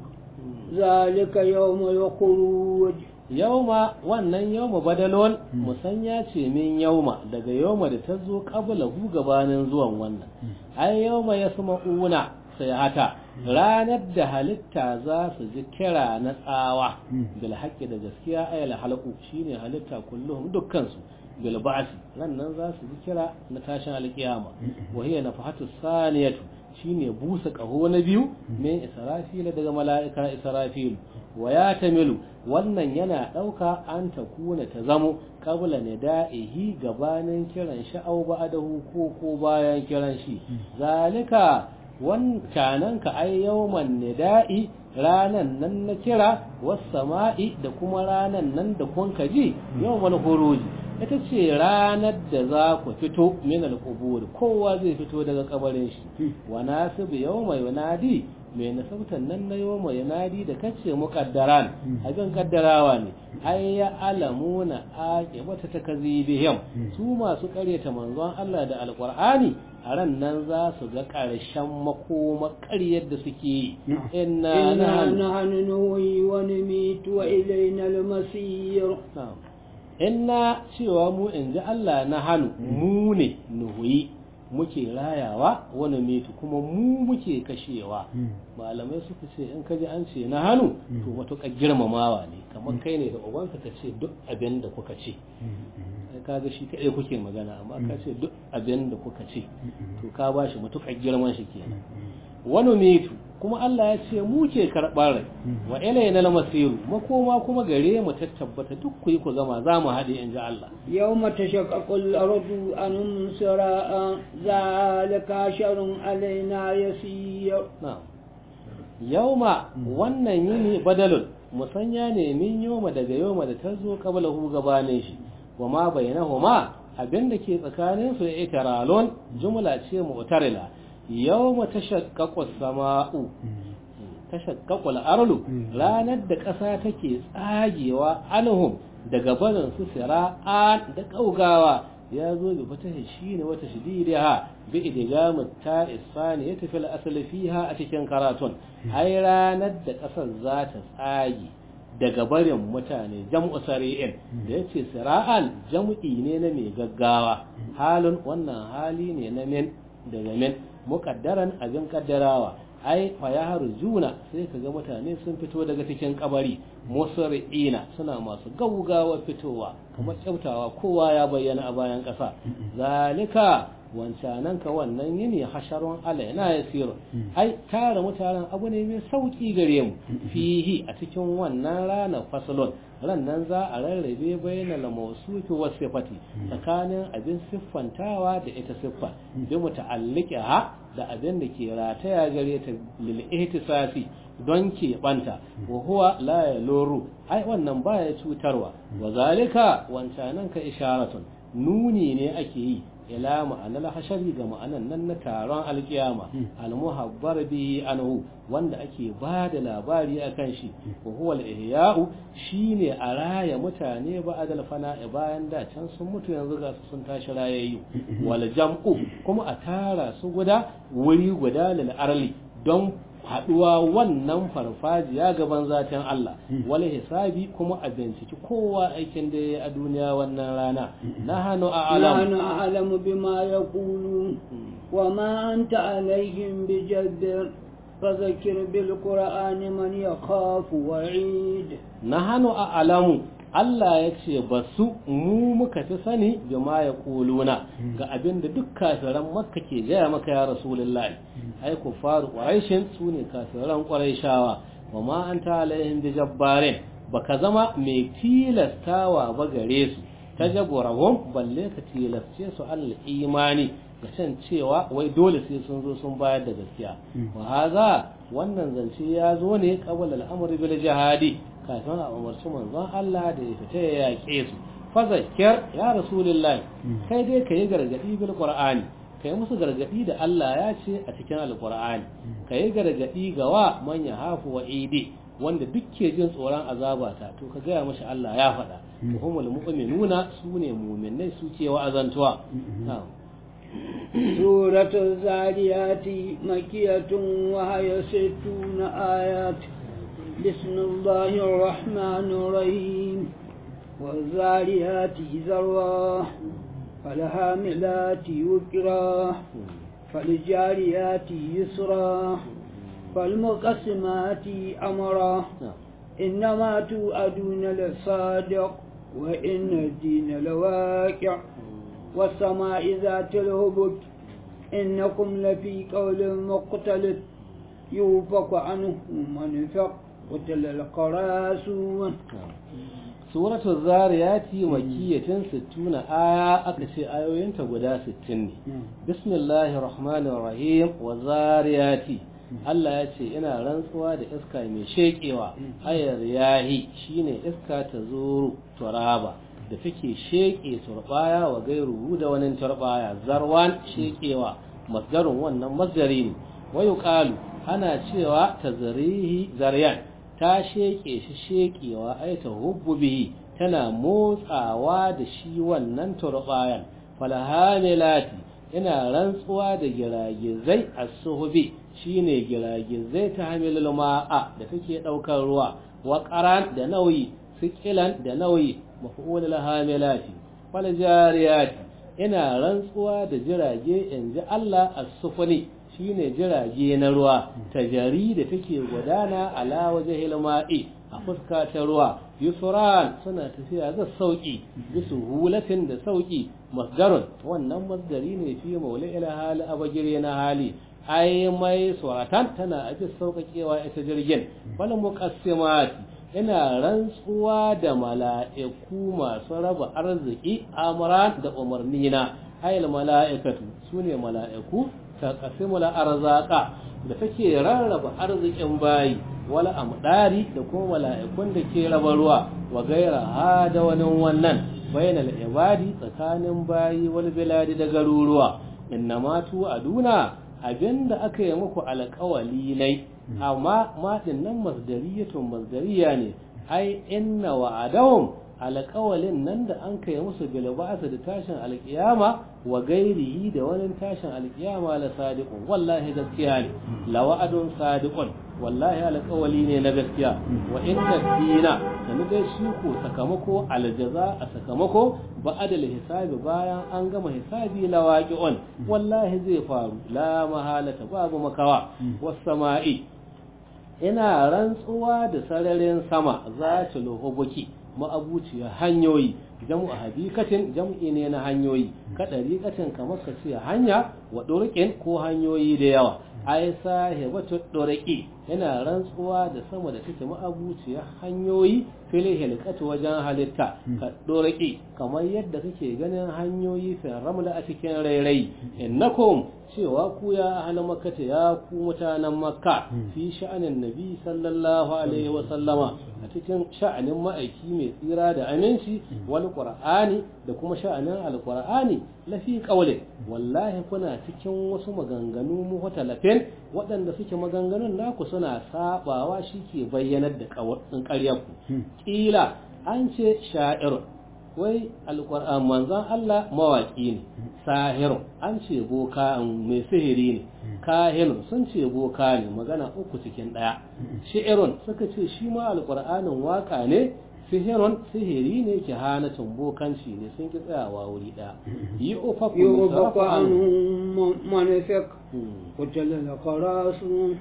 ذلك يوم يخروج yauma wannan yauma badalon musanya ce min yauma daga yauma da ta zo kabla hu gabanin zuwan wannan ai yauma ya suma una sai hata ranar da halitta za su ji kira na tsawa bil haqqi da gaskiya ayal halqu shine halitta kulluhum dukkan su bil ba'si nan za su ji kira na tashin alkiyama wa hiya nafahatu saniyatu shine busa kaho na biyu min israfila daga mala'ika israfilu wa ya tamilu wannan yana ɗauka an ta kuna ta zamo kabla ne da'ihi gabanin kiran sha'au ba'adahu ko ko bayan kiran shi zalika wancanan ka ai yawman nida'i ranan nan na kira was sama'i da kuma ranan nan da kun ji yawmal khuruji ita ce ranar da za ku fito min al-qubur kowa zai fito daga kabarin shi wa nasibu yawma yunadi mai nasabtan nan na yawma yunadi da kace muqaddaran abin kaddarawa ne ai ya alamuna aqibata takazibihim su masu karyata manzon Allah da alqur'ani a ran nan za su ga ƙarshen makoma ƙaryar da suke yi inna nahnu nuhyi wa numitu wa ilayna al-masir inna cewa mu in ji Allah na hannu mu ne nuhuyi muke rayawa wani metu kuma mu muke kashewa malamai suka ce in ka ji an ce na hannu to matuƙar girmamawa ne kamar kai ne da ubanka ka ce duk abin da kuka ce ka ga shi kaɗai kuke magana amma ka ce duk abin da kuka ce to ka ba shi matuƙar girman shi kenan wani mitu kuma Allah ya ce mu ke karɓar rai wa ilayna al-masiru makoma kuma gare mu ta tabbata duk ku yi ku zama za mu haɗe in ji Allah يوم تشقق الأرض عنهم سراء ذلك شر علينا يسير na'am yauma wannan yini badalun musanya ne min yoma daga yoma da ta zo kabla hu gabanin shi wa ma bainahuma abin da ke tsakanin su ya itaralon jumla ce mu'tarila yawma tashaqqaqu as-sama'u tashaqqaqu al-ardu ranar da ƙasa take tsagewa anhum daga barin su sira'an da kaugawa ya zo bi fatahi shine wata shidiriha bi idgamu ta isfani ya tafi al-asli fiha a cikin karatun ai ranar da ƙasar za ta tsage daga barin mutane jam'u sari'in da yace sira'an jam'i ne na mai gaggawa halin wannan hali ne na min daga min muqaddaran abin kaddarawa ai fa ya juna sai kaga mutane sun fito daga cikin kabari musri'ina suna masu gaugawa fitowa kamar kyautawa kowa ya bayyana a bayan ƙasa zalika wancanan ka wannan yini hasharun alaina yasiru ai tara mutanen abu ne mai sauki gare mu fihi a cikin wannan rana fasalon rannan za a rarrabe bainal mawsufi was sifati tsakanin abin siffantawa da ita siffa bi muta'alliqiha da abin da ke rataya gare ta lil ihtisasi don ke banta wa huwa la yaluru ai wannan baya cutarwa wa zalika wancanan ka isharatun nuni ne ake yi ila ma'anar hashari ga ma'anan nan na taron alkiyama almuhabbar bihi anhu wanda ake ba da labari akan shi wa huwa al-ihya'u shine a raya mutane ba adal fana'i bayan da can sun mutu yanzu ga su sun tashi rayayyu wal jam'u kuma a tara su guda wuri guda lil arli don haduwa wannan farfajiya gaban zatin Allah wal hisabi kuma a binciki kowa aikin da ya a duniya wannan rana na hannu a alam نحن أعلم بما يقولون وما أنت عليهم بجبر فذكر بالقرآن من يخاف وعيد na hannu a alamu Allah ya ce ba su mu muka fi sani bima ya kuluna ga abin da duk kafiran makka ke gaya maka ya rasulullahi ai ku faru ƙwaraishin su ne kafiran ƙwaraishawa wa ma an ta alaihim bi jabbarin baka zama mai tilastawa ba gare su ta jaborahum balle ka tilasce su al imani ga can cewa wai dole sai sun zo sun bayar da gaskiya wa haza wannan zance ya zo ne qabla al-amri bil jihadi kafin a umarci manzon Allah da ya fita ya yaƙe su fa zakkir ya rasulullahi kai dai ka yi gargadi bil qur'ani ka yi musu gargadi da Allah ya ce a cikin alqur'ani ka yi gargadi ga wa man yahafu wa idi wanda duk ke jin tsoron azabata to ka gaya mashi Allah ya faɗa to humul mu'minuna sune mu'minai su ce wa'azantuwa na'am سورة الزاريات مكية وهي ستون آيات بسم الله الرحمن الرحيم والزاريات ذروا فالهاملات وكرا فالجاريات يسرا فالمقسمات أمرا na'am إنما توعدون لصادق وإن الدين لواقع والسماء ذات الهبك إنكم لفي قول مختلف يوفق عنه من فق قتل القراسون suratul zariyati makiyatin 60 aya aka ce ayoyinta guda 60 ne bismillahir rahmanir rahim wa zariyati Allah ya ce ina rantsuwa da iska mai shekewa ayar yahi shine iska ta zuru turaba da take sheke turbaya wa gairu da wani turbaya zarwan shekewa masdarun wannan masdari ne wayu qalu ana cewa tazrihi zaryan ta sheke shi shekewa ai ta hubbu bihi tana motsawa da shi wannan turbayan falhamilati ina rantsuwa da giragizai as-suhbi shine giragizai ta hamilul ma'a da take daukar ruwa wa qaran da nauyi sikilan da nauyi maf'ulul hamilati wal jariyati ina rantsuwa da jirage inji Allah as-sufuni shine jirage na ruwa tajari da take gudana ala wajhil ma'i a fuska ta ruwa yusran suna tafiya da sauki bisu hulatin da sauki masdarun wannan masdari ne fi maula ila hali abagire na hali ai mai suratan tana abin sauƙaƙewa ita jirgin wal muqassimati ina rantsuwa da mala'iku masu raba arziki amran da umarnina ayil mala'ikatu sune mala'iku ta qasimul arzaqa da take rarraba arzikin bayi wala amdari da kuma mala'ikun da ke raba ruwa wa gaira ha da wani wannan bainal ibadi tsakanin bayi wal biladi da garuruwa innama tu aduna abinda aka yi muku alƙawali ne amma maɗin nan masdariyatun masdariya ne ai inna wa'adahum alƙawalin nan da an kai musu bilba'asa da tashin alƙiyama wa gairihi da wani tashin alƙiyama la sadiqun wallahi gaskiya ne la wa'adun sadiqun wallahi alƙawali ne na gaskiya wa inna dina da dai shi ko sakamako aljaza a sakamako ba'adal hisabi bayan an gama hisabi la waqi'un wallahi zai faru la mahalata babu makawa was sama'i ina rantsuwa da sararin sama za ta luhubuki ma'abuciya hanyoyi jam'u habikatin jam'i ne na hanyoyi ka dariƙatin kamar ka ce hanya wa ɗurƙin ko hanyoyi da yawa ai sahibatu ɗurƙi yana rantsuwa da sama da take ma'abuciya hanyoyi fil hilqatu wajen halitta ka ɗurƙi kamar yadda kake ganin hanyoyi fil ramla a cikin rairayi innakum cewa ku ya ahli makkata ya ku mutanen makka fi sha'anin nabi sallallahu alaihi wa sallama a cikin sha'anin ma'aiki mai tsira da aminci wal qur'ani da kuma sha'anin alqur'ani lafi qawlin wallahi kuna cikin wasu maganganu muhtalafin waɗanda suke maganganun naku suna sabawa ke bayyanar da ƙaryar ku kila an ce sha'irun wai alƙur'an manzon Allah mawaƙi ne sahirun an ce boka mai sihiri ne kahinun sun ce boka ne magana uku cikin ɗaya shi'irun suka ce shi ma alƙur'anin waƙa ne sihirun sihiri ne ke hanatun bokanci ne sun ki tsayawa wuri ɗaya yi ufaku يوفق عنهم منفق قتل الخراس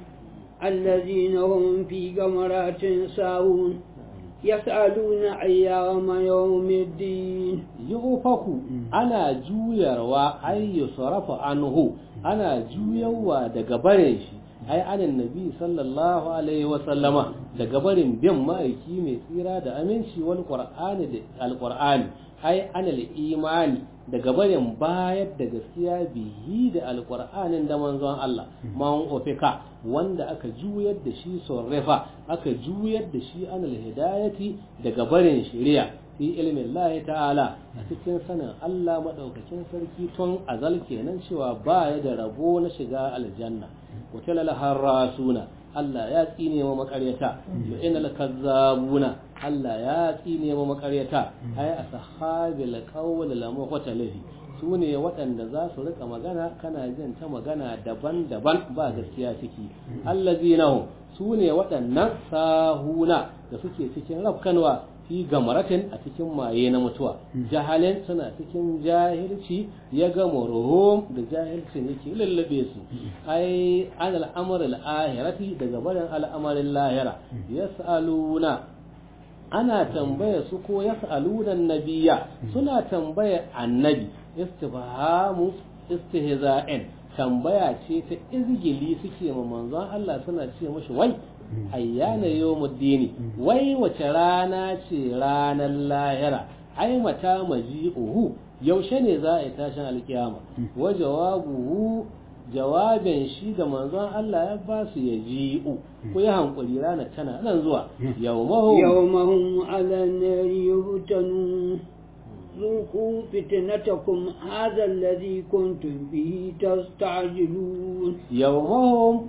الذين هم في غمرات ساهون يسألون أيام يوم الدين yufaku ana juyarwa ay yusrafu anhu ana juyawa daga barin shi ai anan nabi sallallahu alaihi wa sallama daga barin bin ma'aiki mai tsira da aminci wal qur'ani da alqur'ani ai anal imani daga barin bayar da gaskiya bihi da alqur'anin da manzon Allah man ofika wanda aka juyar da shi sorrefa aka juyar da shi anal hidayati daga barin shari'a fi ilmin Allah ta'ala a cikin sanin Allah madaukakin sarki tun azal kenan cewa ba ya da rabo na shiga aljanna wata harasuna Allah ya tsine wa makaryata wa inal kazzabuna Allah ya tsine wa makaryata ay ashabil qawl la muqtalifi su ne waɗanda za su rika magana kana jin ta magana daban-daban ba gaskiya ciki allazina su ne waɗannan sahuna da suke cikin rafkanwa fi gamaratin a cikin maye na mutuwa jahalin suna cikin jahilci ya gama ruhum da jahilcin yake lullube su ai an al'amar al'ahirati daga barin al'amarin lahira yas'aluna ana tambaya su ko yas'aluna nabiyya suna tambaya annabi istifhamu istihza'in tambaya ce ta izgili suke ma manzon Allah suna ce mashi wai ayyana yawmuddini wai wace rana ce ranar lahira ai mata maji'uhu yaushe ne za a yi tashin alkiyama wa jawabuhu jawabin shi da manzon Allah ya ba su ya ji'u ku yi hankuri ranar tana nan zuwa yawmahum يومهم على النار يفتنون ذوقوا فتنتكم هذا الذي كنتم به تستعجلون yawmahum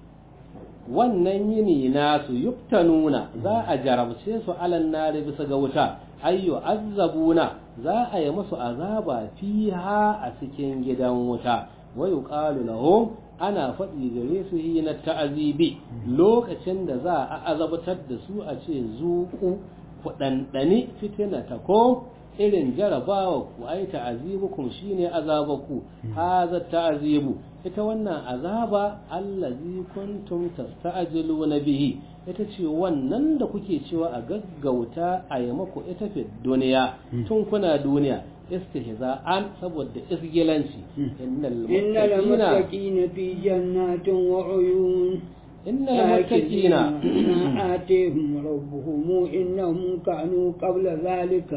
wannan yini nasu yuftanuna za a jarabce su alan nari bisa ga wuta ayyu azabuna za a yi musu azaba fiha a cikin gidan wuta wa yuqalu lahum ana faɗi gare su yi na ta'azibi lokacin da za a azabtar da su a ce zuku ku ɗanɗani fitina ta ko irin jarabawa ku ai ta'azibukum shine azabaku haza ta'azibu ita wannan azaba allazi kuntum tasta'jiluna bihi ita ce wannan da kuke cewa a gaggauta a yi maku ita fi duniya tun kuna duniya istihza'an saboda isgilanci innal innal muttaqina muttaqina fi jannatin wa uyun innal muttaqina آتيهم ربهم إنهم كانوا قبل ذلك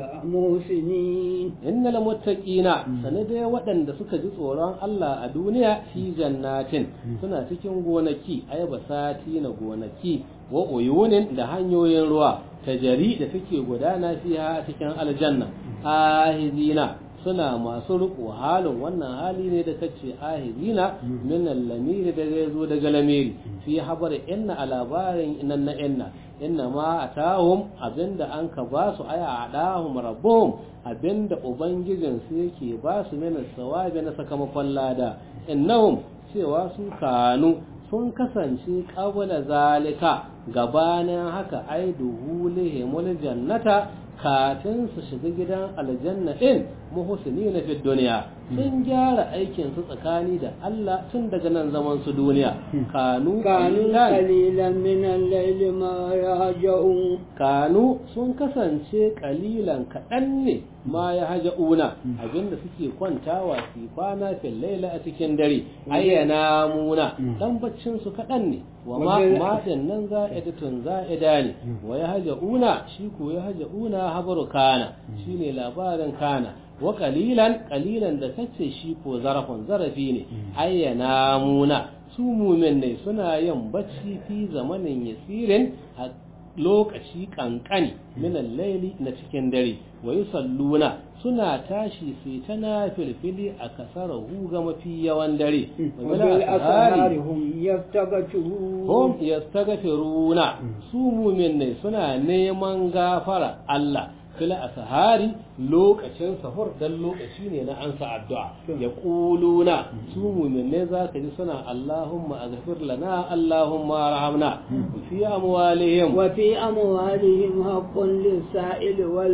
محسنين innal muttaqina sanade waɗanda suka ji tsoron Allah a duniya fi jannatin suna cikin gonaki ay basati na gonaki wa uyunin da hanyoyin ruwa tajari da take gudana fiha a cikin aljanna ahizina suna masu riko halin wannan hali ne da kace ahizina min al-lamiri da zai zo daga lamiri fi habar inna a labarin innan na inna inna ma atahum abinda an ka ba su aya adahum rabbuhum abinda ubangijin su yake ba su min sawabi na sakamakon lada innahum cewa su kanu sun kasance qabla zalika gabanin haka ai duhulihimul jannata kafin su shiga gidan aljanna din muhsini na fi duniya sun gyara aikin su tsakani da Allah tun daga nan zaman su duniya kanu كانوا qalilan قليلا من الليل ما يهجعون kanu sun kasance kalilan kaɗan ne ma ya haja una abinda suke kwantawa su kwana fil laila a cikin dare ayyana muna dan baccin su kaɗan ne wa ma Wajen- ma din nan za'idatun za'ida ne wa ya haja una shi ko ya haja una habaru kana shine labarin kana wa kalilan kalilan da kace shi ko zarafin zarafi ne ayyana muna su mumin ne suna yin bacci fi zamanin yasirin a lokaci kankani minan laili na cikin dare wa yusalluna suna tashi sai ta na filfili a kasarahu ga mafi yawan dare wa bil وبالأسهار ashari هم يفتقتون hum yastaghfiruna su mumin ne suna neman gafara Allah fil asahari lokacin sahur dan lokaci ne na ansa addu'a ya kuluna su mumin ne zaka ji suna Allahumma aghfir lana Allahumma arhamna fi amwalihim وفي أموالهم حق للسائل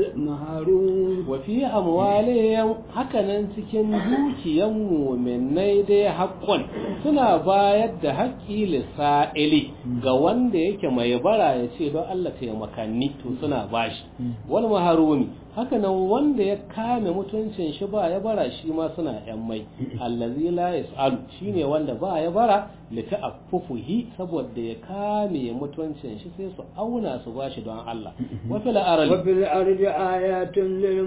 والمحروم wa fi amwalihim hakanan cikin dukiyan mu'minai dai haqqun suna bayar da haƙƙi lisa'ili ga wanda yake mai bara ya ce don Allah taimakanni to suna bashi wal maharumi hakanan wanda ya kame mutuncin shi ba ya bara shi ma suna yan mai allazi la yasalu shine wanda ba ya bara li ta'affufuhi saboda ya kame mutuncin shi sai su auna su bashi don Allah wa fil arali وفي الأرض آيات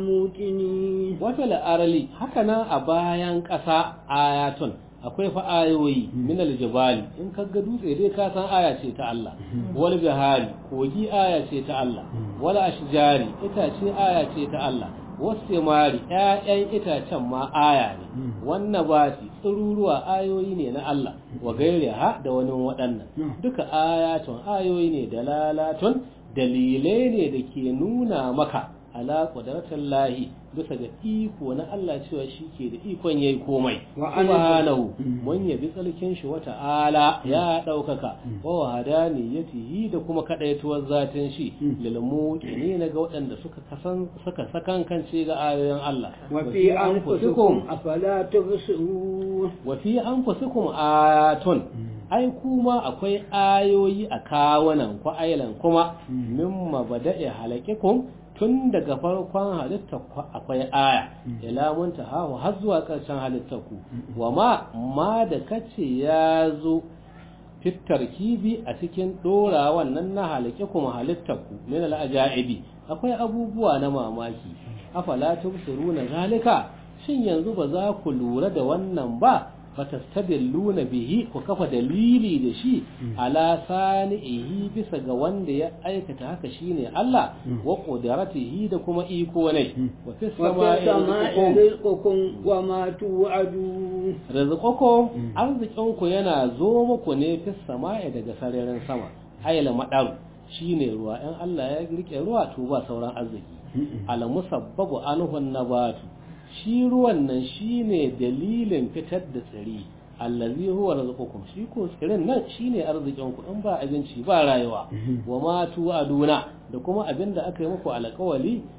للموقنين wata la'arali haka nan a bayan ƙasa ayatun akwai fa ayoyi min aljibali in ka ga dutse dai ka san aya ce ta Allah wal bihari kogi aya ce ta Allah wal ashjari itace aya ce ta Allah wasimari ƴaƴan itacen ma aya ne wannan bati tsururuwa ayoyi ne na Allah wa gairiha da wani waɗannan duka ayatun ayoyi ne dalalatun dalilai ne da ke nuna maka ala qudratin lahi bisa ga iko na Allah cewa shi ke da ikon yayi komai Wa subhanahu mun yabi tsalkin shi wata ala ya daukaka wa wahadaniyatihi da kuma kadaituwar zatin shi lil muqini ga waɗanda suka kasan suka sakan kance ga ayoyin Allah وفي أنفسكم أفلا تبصرون wa fi anfusikum ayatun ai kuma akwai ayoyi a kawunan ku ailan kuma mimma bada'i halakikum tun daga farkon halittar ku akwai aya ila muntaha har zuwa ƙarshen halittar ku wa ma ma da kace ya zo fitar kibi a cikin dora wannan na halake kuma halittar ku min al-ajaibi akwai abubuwa na mamaki afala tubsiruna zalika shin yanzu ba za ku lura da wannan ba fatastadilluna bihi ku kafa dalili da shi ala sani'ihi bisa ga wanda ya aikata haka shine Allah wa qudratihi da kuma iko ne wa fis وفي sama'i السماء rizqukum رزقكم وما توعدون rizqukum arzikinku yana zo muku ne fis sama'i daga sararin sama ayla madaru shine ruwa in Allah ya rike ruwa to ba sauran arziki al musabbabu anhu nabatu shi ruwan nan shine dalilin fitar da tsiri allazi huwa rizqukum shi ko tsirin nan shine arzikin ku in ba abinci ba rayuwa wa ma tu'aduna da kuma abinda aka yi muku alƙawali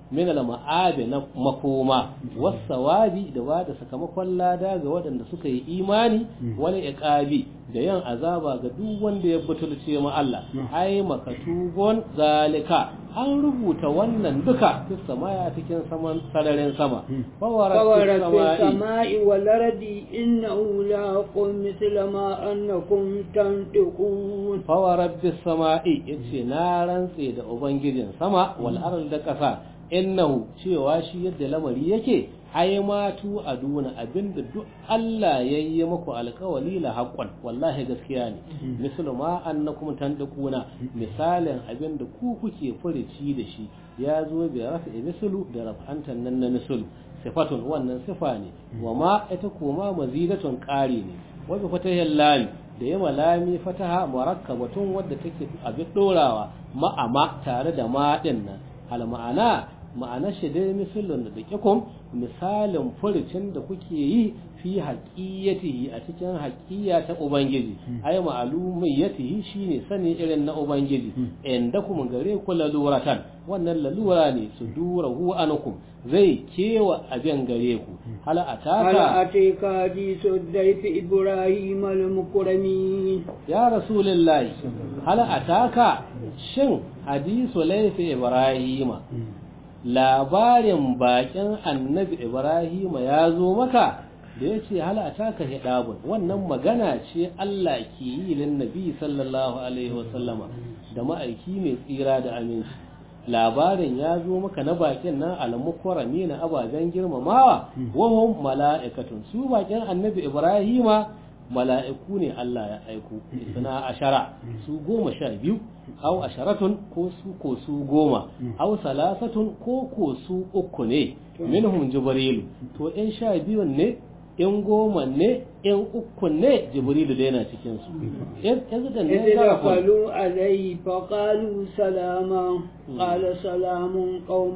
min al-ma'abi na makoma wasawabi da ba da sakamakon lada ga waɗanda suka yi imani wani iqabi da yan azaba ga duk wanda ya butulce ma Allah ai makatubun zalika an rubuta wannan duka fi samaya cikin saman sararin sama فورت السماء والأرض إنه لاقم مثل ما أنكم تنطقون فورت السماء yace na rantse da ubangijin sama wal ard da ƙasa innahu cewa shi yadda lamari yake ai ma tu aduna abinda duk Allah yayi muku alƙawali la haqqan wallahi gaskiya ne mislu ma annakum tandukuna misalin abinda ku kuke furici da shi ya zo bi rafi mislu da raf'antan nan na mislu sifatun wannan sifa ne wa ma ita kuma mazidatun ƙari ne wa bi fatahil lam da yama lami fataha murakkabatun wadda take abin dorawa ma'ama tare da ma din nan al ma'ana ma'anar shi dai misalin da dakikum misalin furucin da kuke yi fi haƙiyatihi a cikin haƙiya ta ubangiji ai ma'alumiyatihi shine sani irin na ubangiji inda kuma gare ku laluratan wannan lalura ne su dura hu anukum zai kewa abin gare ku hal ataka هل أتيك حديث الضيف إبراهيم المكرمين ya rasulullahi hal ataka shin hadisu laifi ibrahima labarin bakin annabi ibrahima ya zo maka da ya ce halata ka hidabun wannan magana ce Allah ke yi lin nabi sallallahu alaihi wasallama da ma'aiki mai tsira da aminci labarin ya zo maka na bakin nan almukwarami na ababen girmamawa wahum mala'ikatun su bakin annabi ibrahima mala'iku ne Allah ya aiko suna ashara su goma sha biyu au asharatun ko su ko su goma au salasatun ko ko su uku ne minhum jibrilu to in sha biyun ne in goma ne in uku ne jibrilu da yana cikin su yanzu da ne إذ دخلوا عليه فقالوا سلاما قال سلام قوم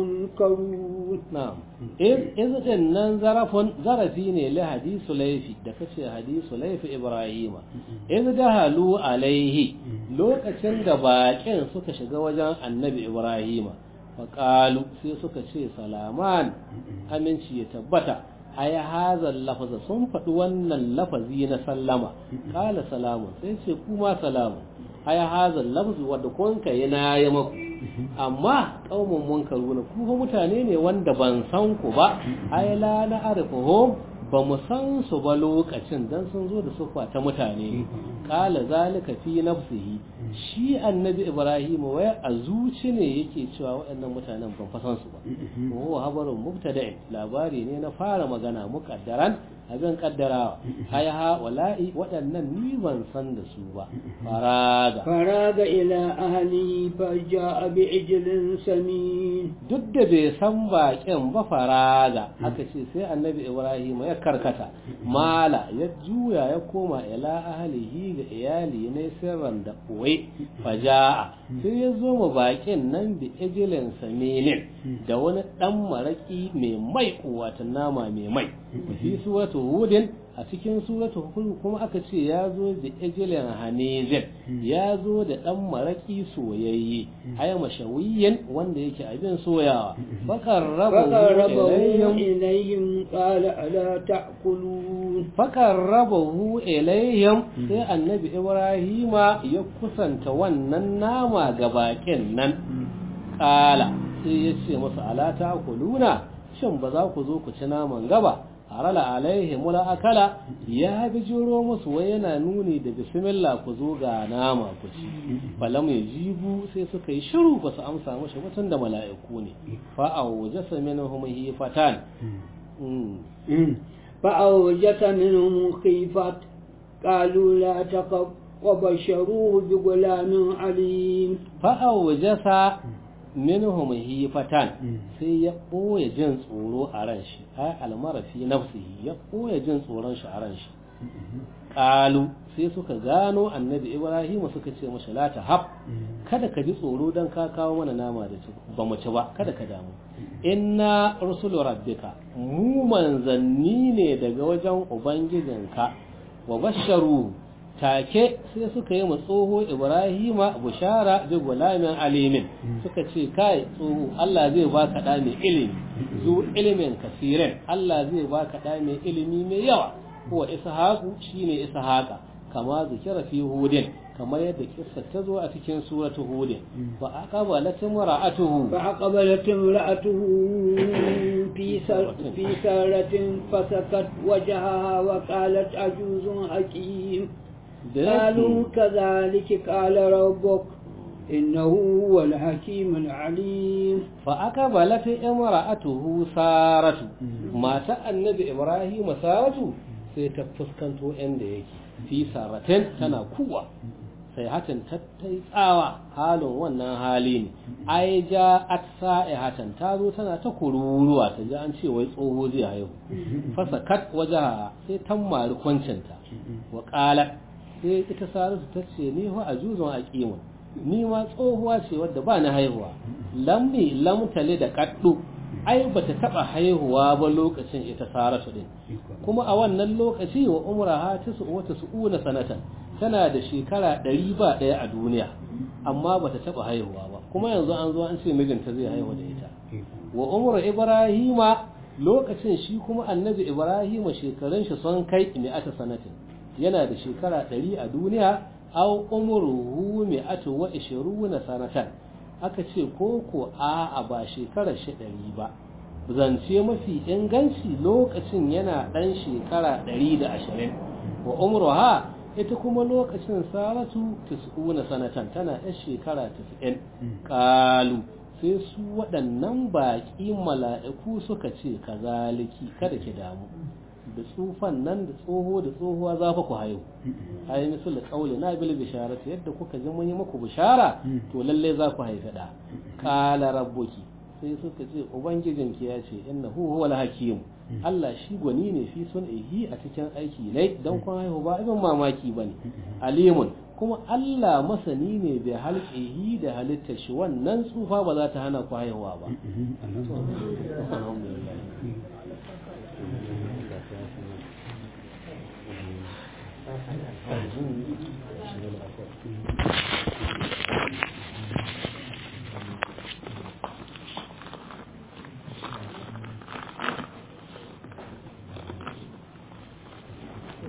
منكرون na'am yanzu din nan zarafin zarafi ne li hadisu laifi da kace hadisu laifi ibrahima yanzu da halu alaihi lokacin da baƙin suka shiga wajen annabi ibrahima faƙalu sai suka ce salaman aminci ya tabbata ai hazal lafaza sun faɗi wannan lafazi na sallama kala salamun sai ce kuma salamun ai hazal lafzu wadda kun kai na yi maku amma kaumun munkaru na ku fa mutane ne wanda ban san ku ba ai la na arifuhum ba mu san su ba lokacin dan sun zo da sufa ta mutane kala zalika fi nafsihi shi annabi ibrahim wai a zuci ne yake cewa waɗannan mutanen ban fa san su ba wa habarun mubtada'i labari ne na fara magana muqaddaran abin kaddarawa ai ha wala'i waɗannan ni ban san da su ba faraga فراغ إلى أهله فجاء بعجل سمين duk da bai san baƙin ba faraga haka ce sai annabi ibrahim ya karkata mala ya juya ya koma ila ahlihi ga iyali ne sirran da ɓoye faja'a sai ya zo ma baƙin nan da ijilin saminin da wani ɗan maraƙi mai mai wata nama mai mai fi suratu hudin a cikin suratu hud kuma aka ce ya zo da ijilin hanizin ya zo da ɗan maraƙi soyayye aya mashawiyin wanda yake abin soyawa bakar فقربه rabu إليهم قال ألا تأكلون fakarrabahu ilayhim sai annabi ibrahima ya kusanta wannan nama ga bakin nan kala sai ya ce musu ala kuluna shin ba za ku zo ku ci naman gaba harala alaihim la akala ya bijiro musu wai yana nuni da bismillah ku zo ga nama ku ci falam yajibu sai suka yi shiru ba su amsa mashi mutum da mala'iku ne fa awjasa minhum hifatan mm. فأوجس منهم خيفة قالوا لا تخف وبشروه بغلام عليم fa'aujasa minhum hifatan sai ya ɓoye jin tsoro a ran shi ai almarafi nafsihi ya ɓoye jin tsoron shi a ran shi ƙalu sai suka gano annabi ibrahim suka ce mashi la ta hab kada ka ji tsoro don ka kawo mana nama da ci ba mu ci ba kada ka damu inna rusulu rabbika mu manzanni ne daga wajen ubangijinka wa basharu take sai suka yi tsoho ibrahima bushara bi gulamin alimin suka ce kai tsoho Allah zai baka da mai ilimi zu ilimin kasirin Allah zai baka da mai ilimi mai yawa huwa ishaqu shine ishaqa kama zikira fi hudin kamar yadda kissa ta zo a cikin suratu hudin fa aqbalat imra'atuhu fa aqbalat imra'atuhu fi fi saratin fasakat wajhaha wa qalat ajuzun hakim قالوا كذلك قال ربك إنه هو الحكيم العليم فأقبلت امرأته سارة ما النبي إبراهيم سارة سيتفسكنتو عند يكي في سارة تنا قوة sai hatan tattai tsawa halin wannan hali ne ai ja atsa e hatan ta zo tana ta kururuwa ta ji an ce wai tsoho zai haihu fasa kat wajaha sai tammari kwancinta wa qalat sai ita saratu ta ce ni wa ajuzun aqimun ni ma tsohuwa ce wadda ba na haihuwa lammi lamtale da kaddu ai bata taba haihuwa ba lokacin ita saratu din kuma a wannan lokaci wa umraha ta su wata su'una sanatan tana da shekara ɗari ba ɗaya a duniya amma bata taba haihuwa ba kuma yanzu an zo an ce mijinta zai haihu da ita wa umru ibrahima lokacin shi kuma annabi ibrahima shekarun shi sun kai mi'ata sanatin yana da shekara ɗari a duniya aw umruhu mi'atu wa ishiruna sanatan aka ce ko ko a a ba shekarar shi ɗari ba zance mafi inganci lokacin yana ɗan shekara ɗari da ashirin wa umruha ita kuma lokacin saratu tis'una sanatan tana ɗan shekara tis'in ƙalu sai su waɗannan baƙi mala'iku suka ce kazaliki kada ki damu da tsufan nan da tsoho da tsohuwa za fa ku haihu ayi misal qauli na bil bisharati yadda kuka ji mun yi muku bishara to lalle za ku haifi da qala rabbuki sai suka ce ubangijinki ya ce innahu huwal hakim Allah shi gwani ne fi sun'ihi a cikin aiki ne dan kun haihu ba ibn mamaki bane alimun kuma Allah masani ne bai halƙihi da halittar shi wannan tsufa ba za ta hana ku haihuwa ba alhamdulillah Thank you.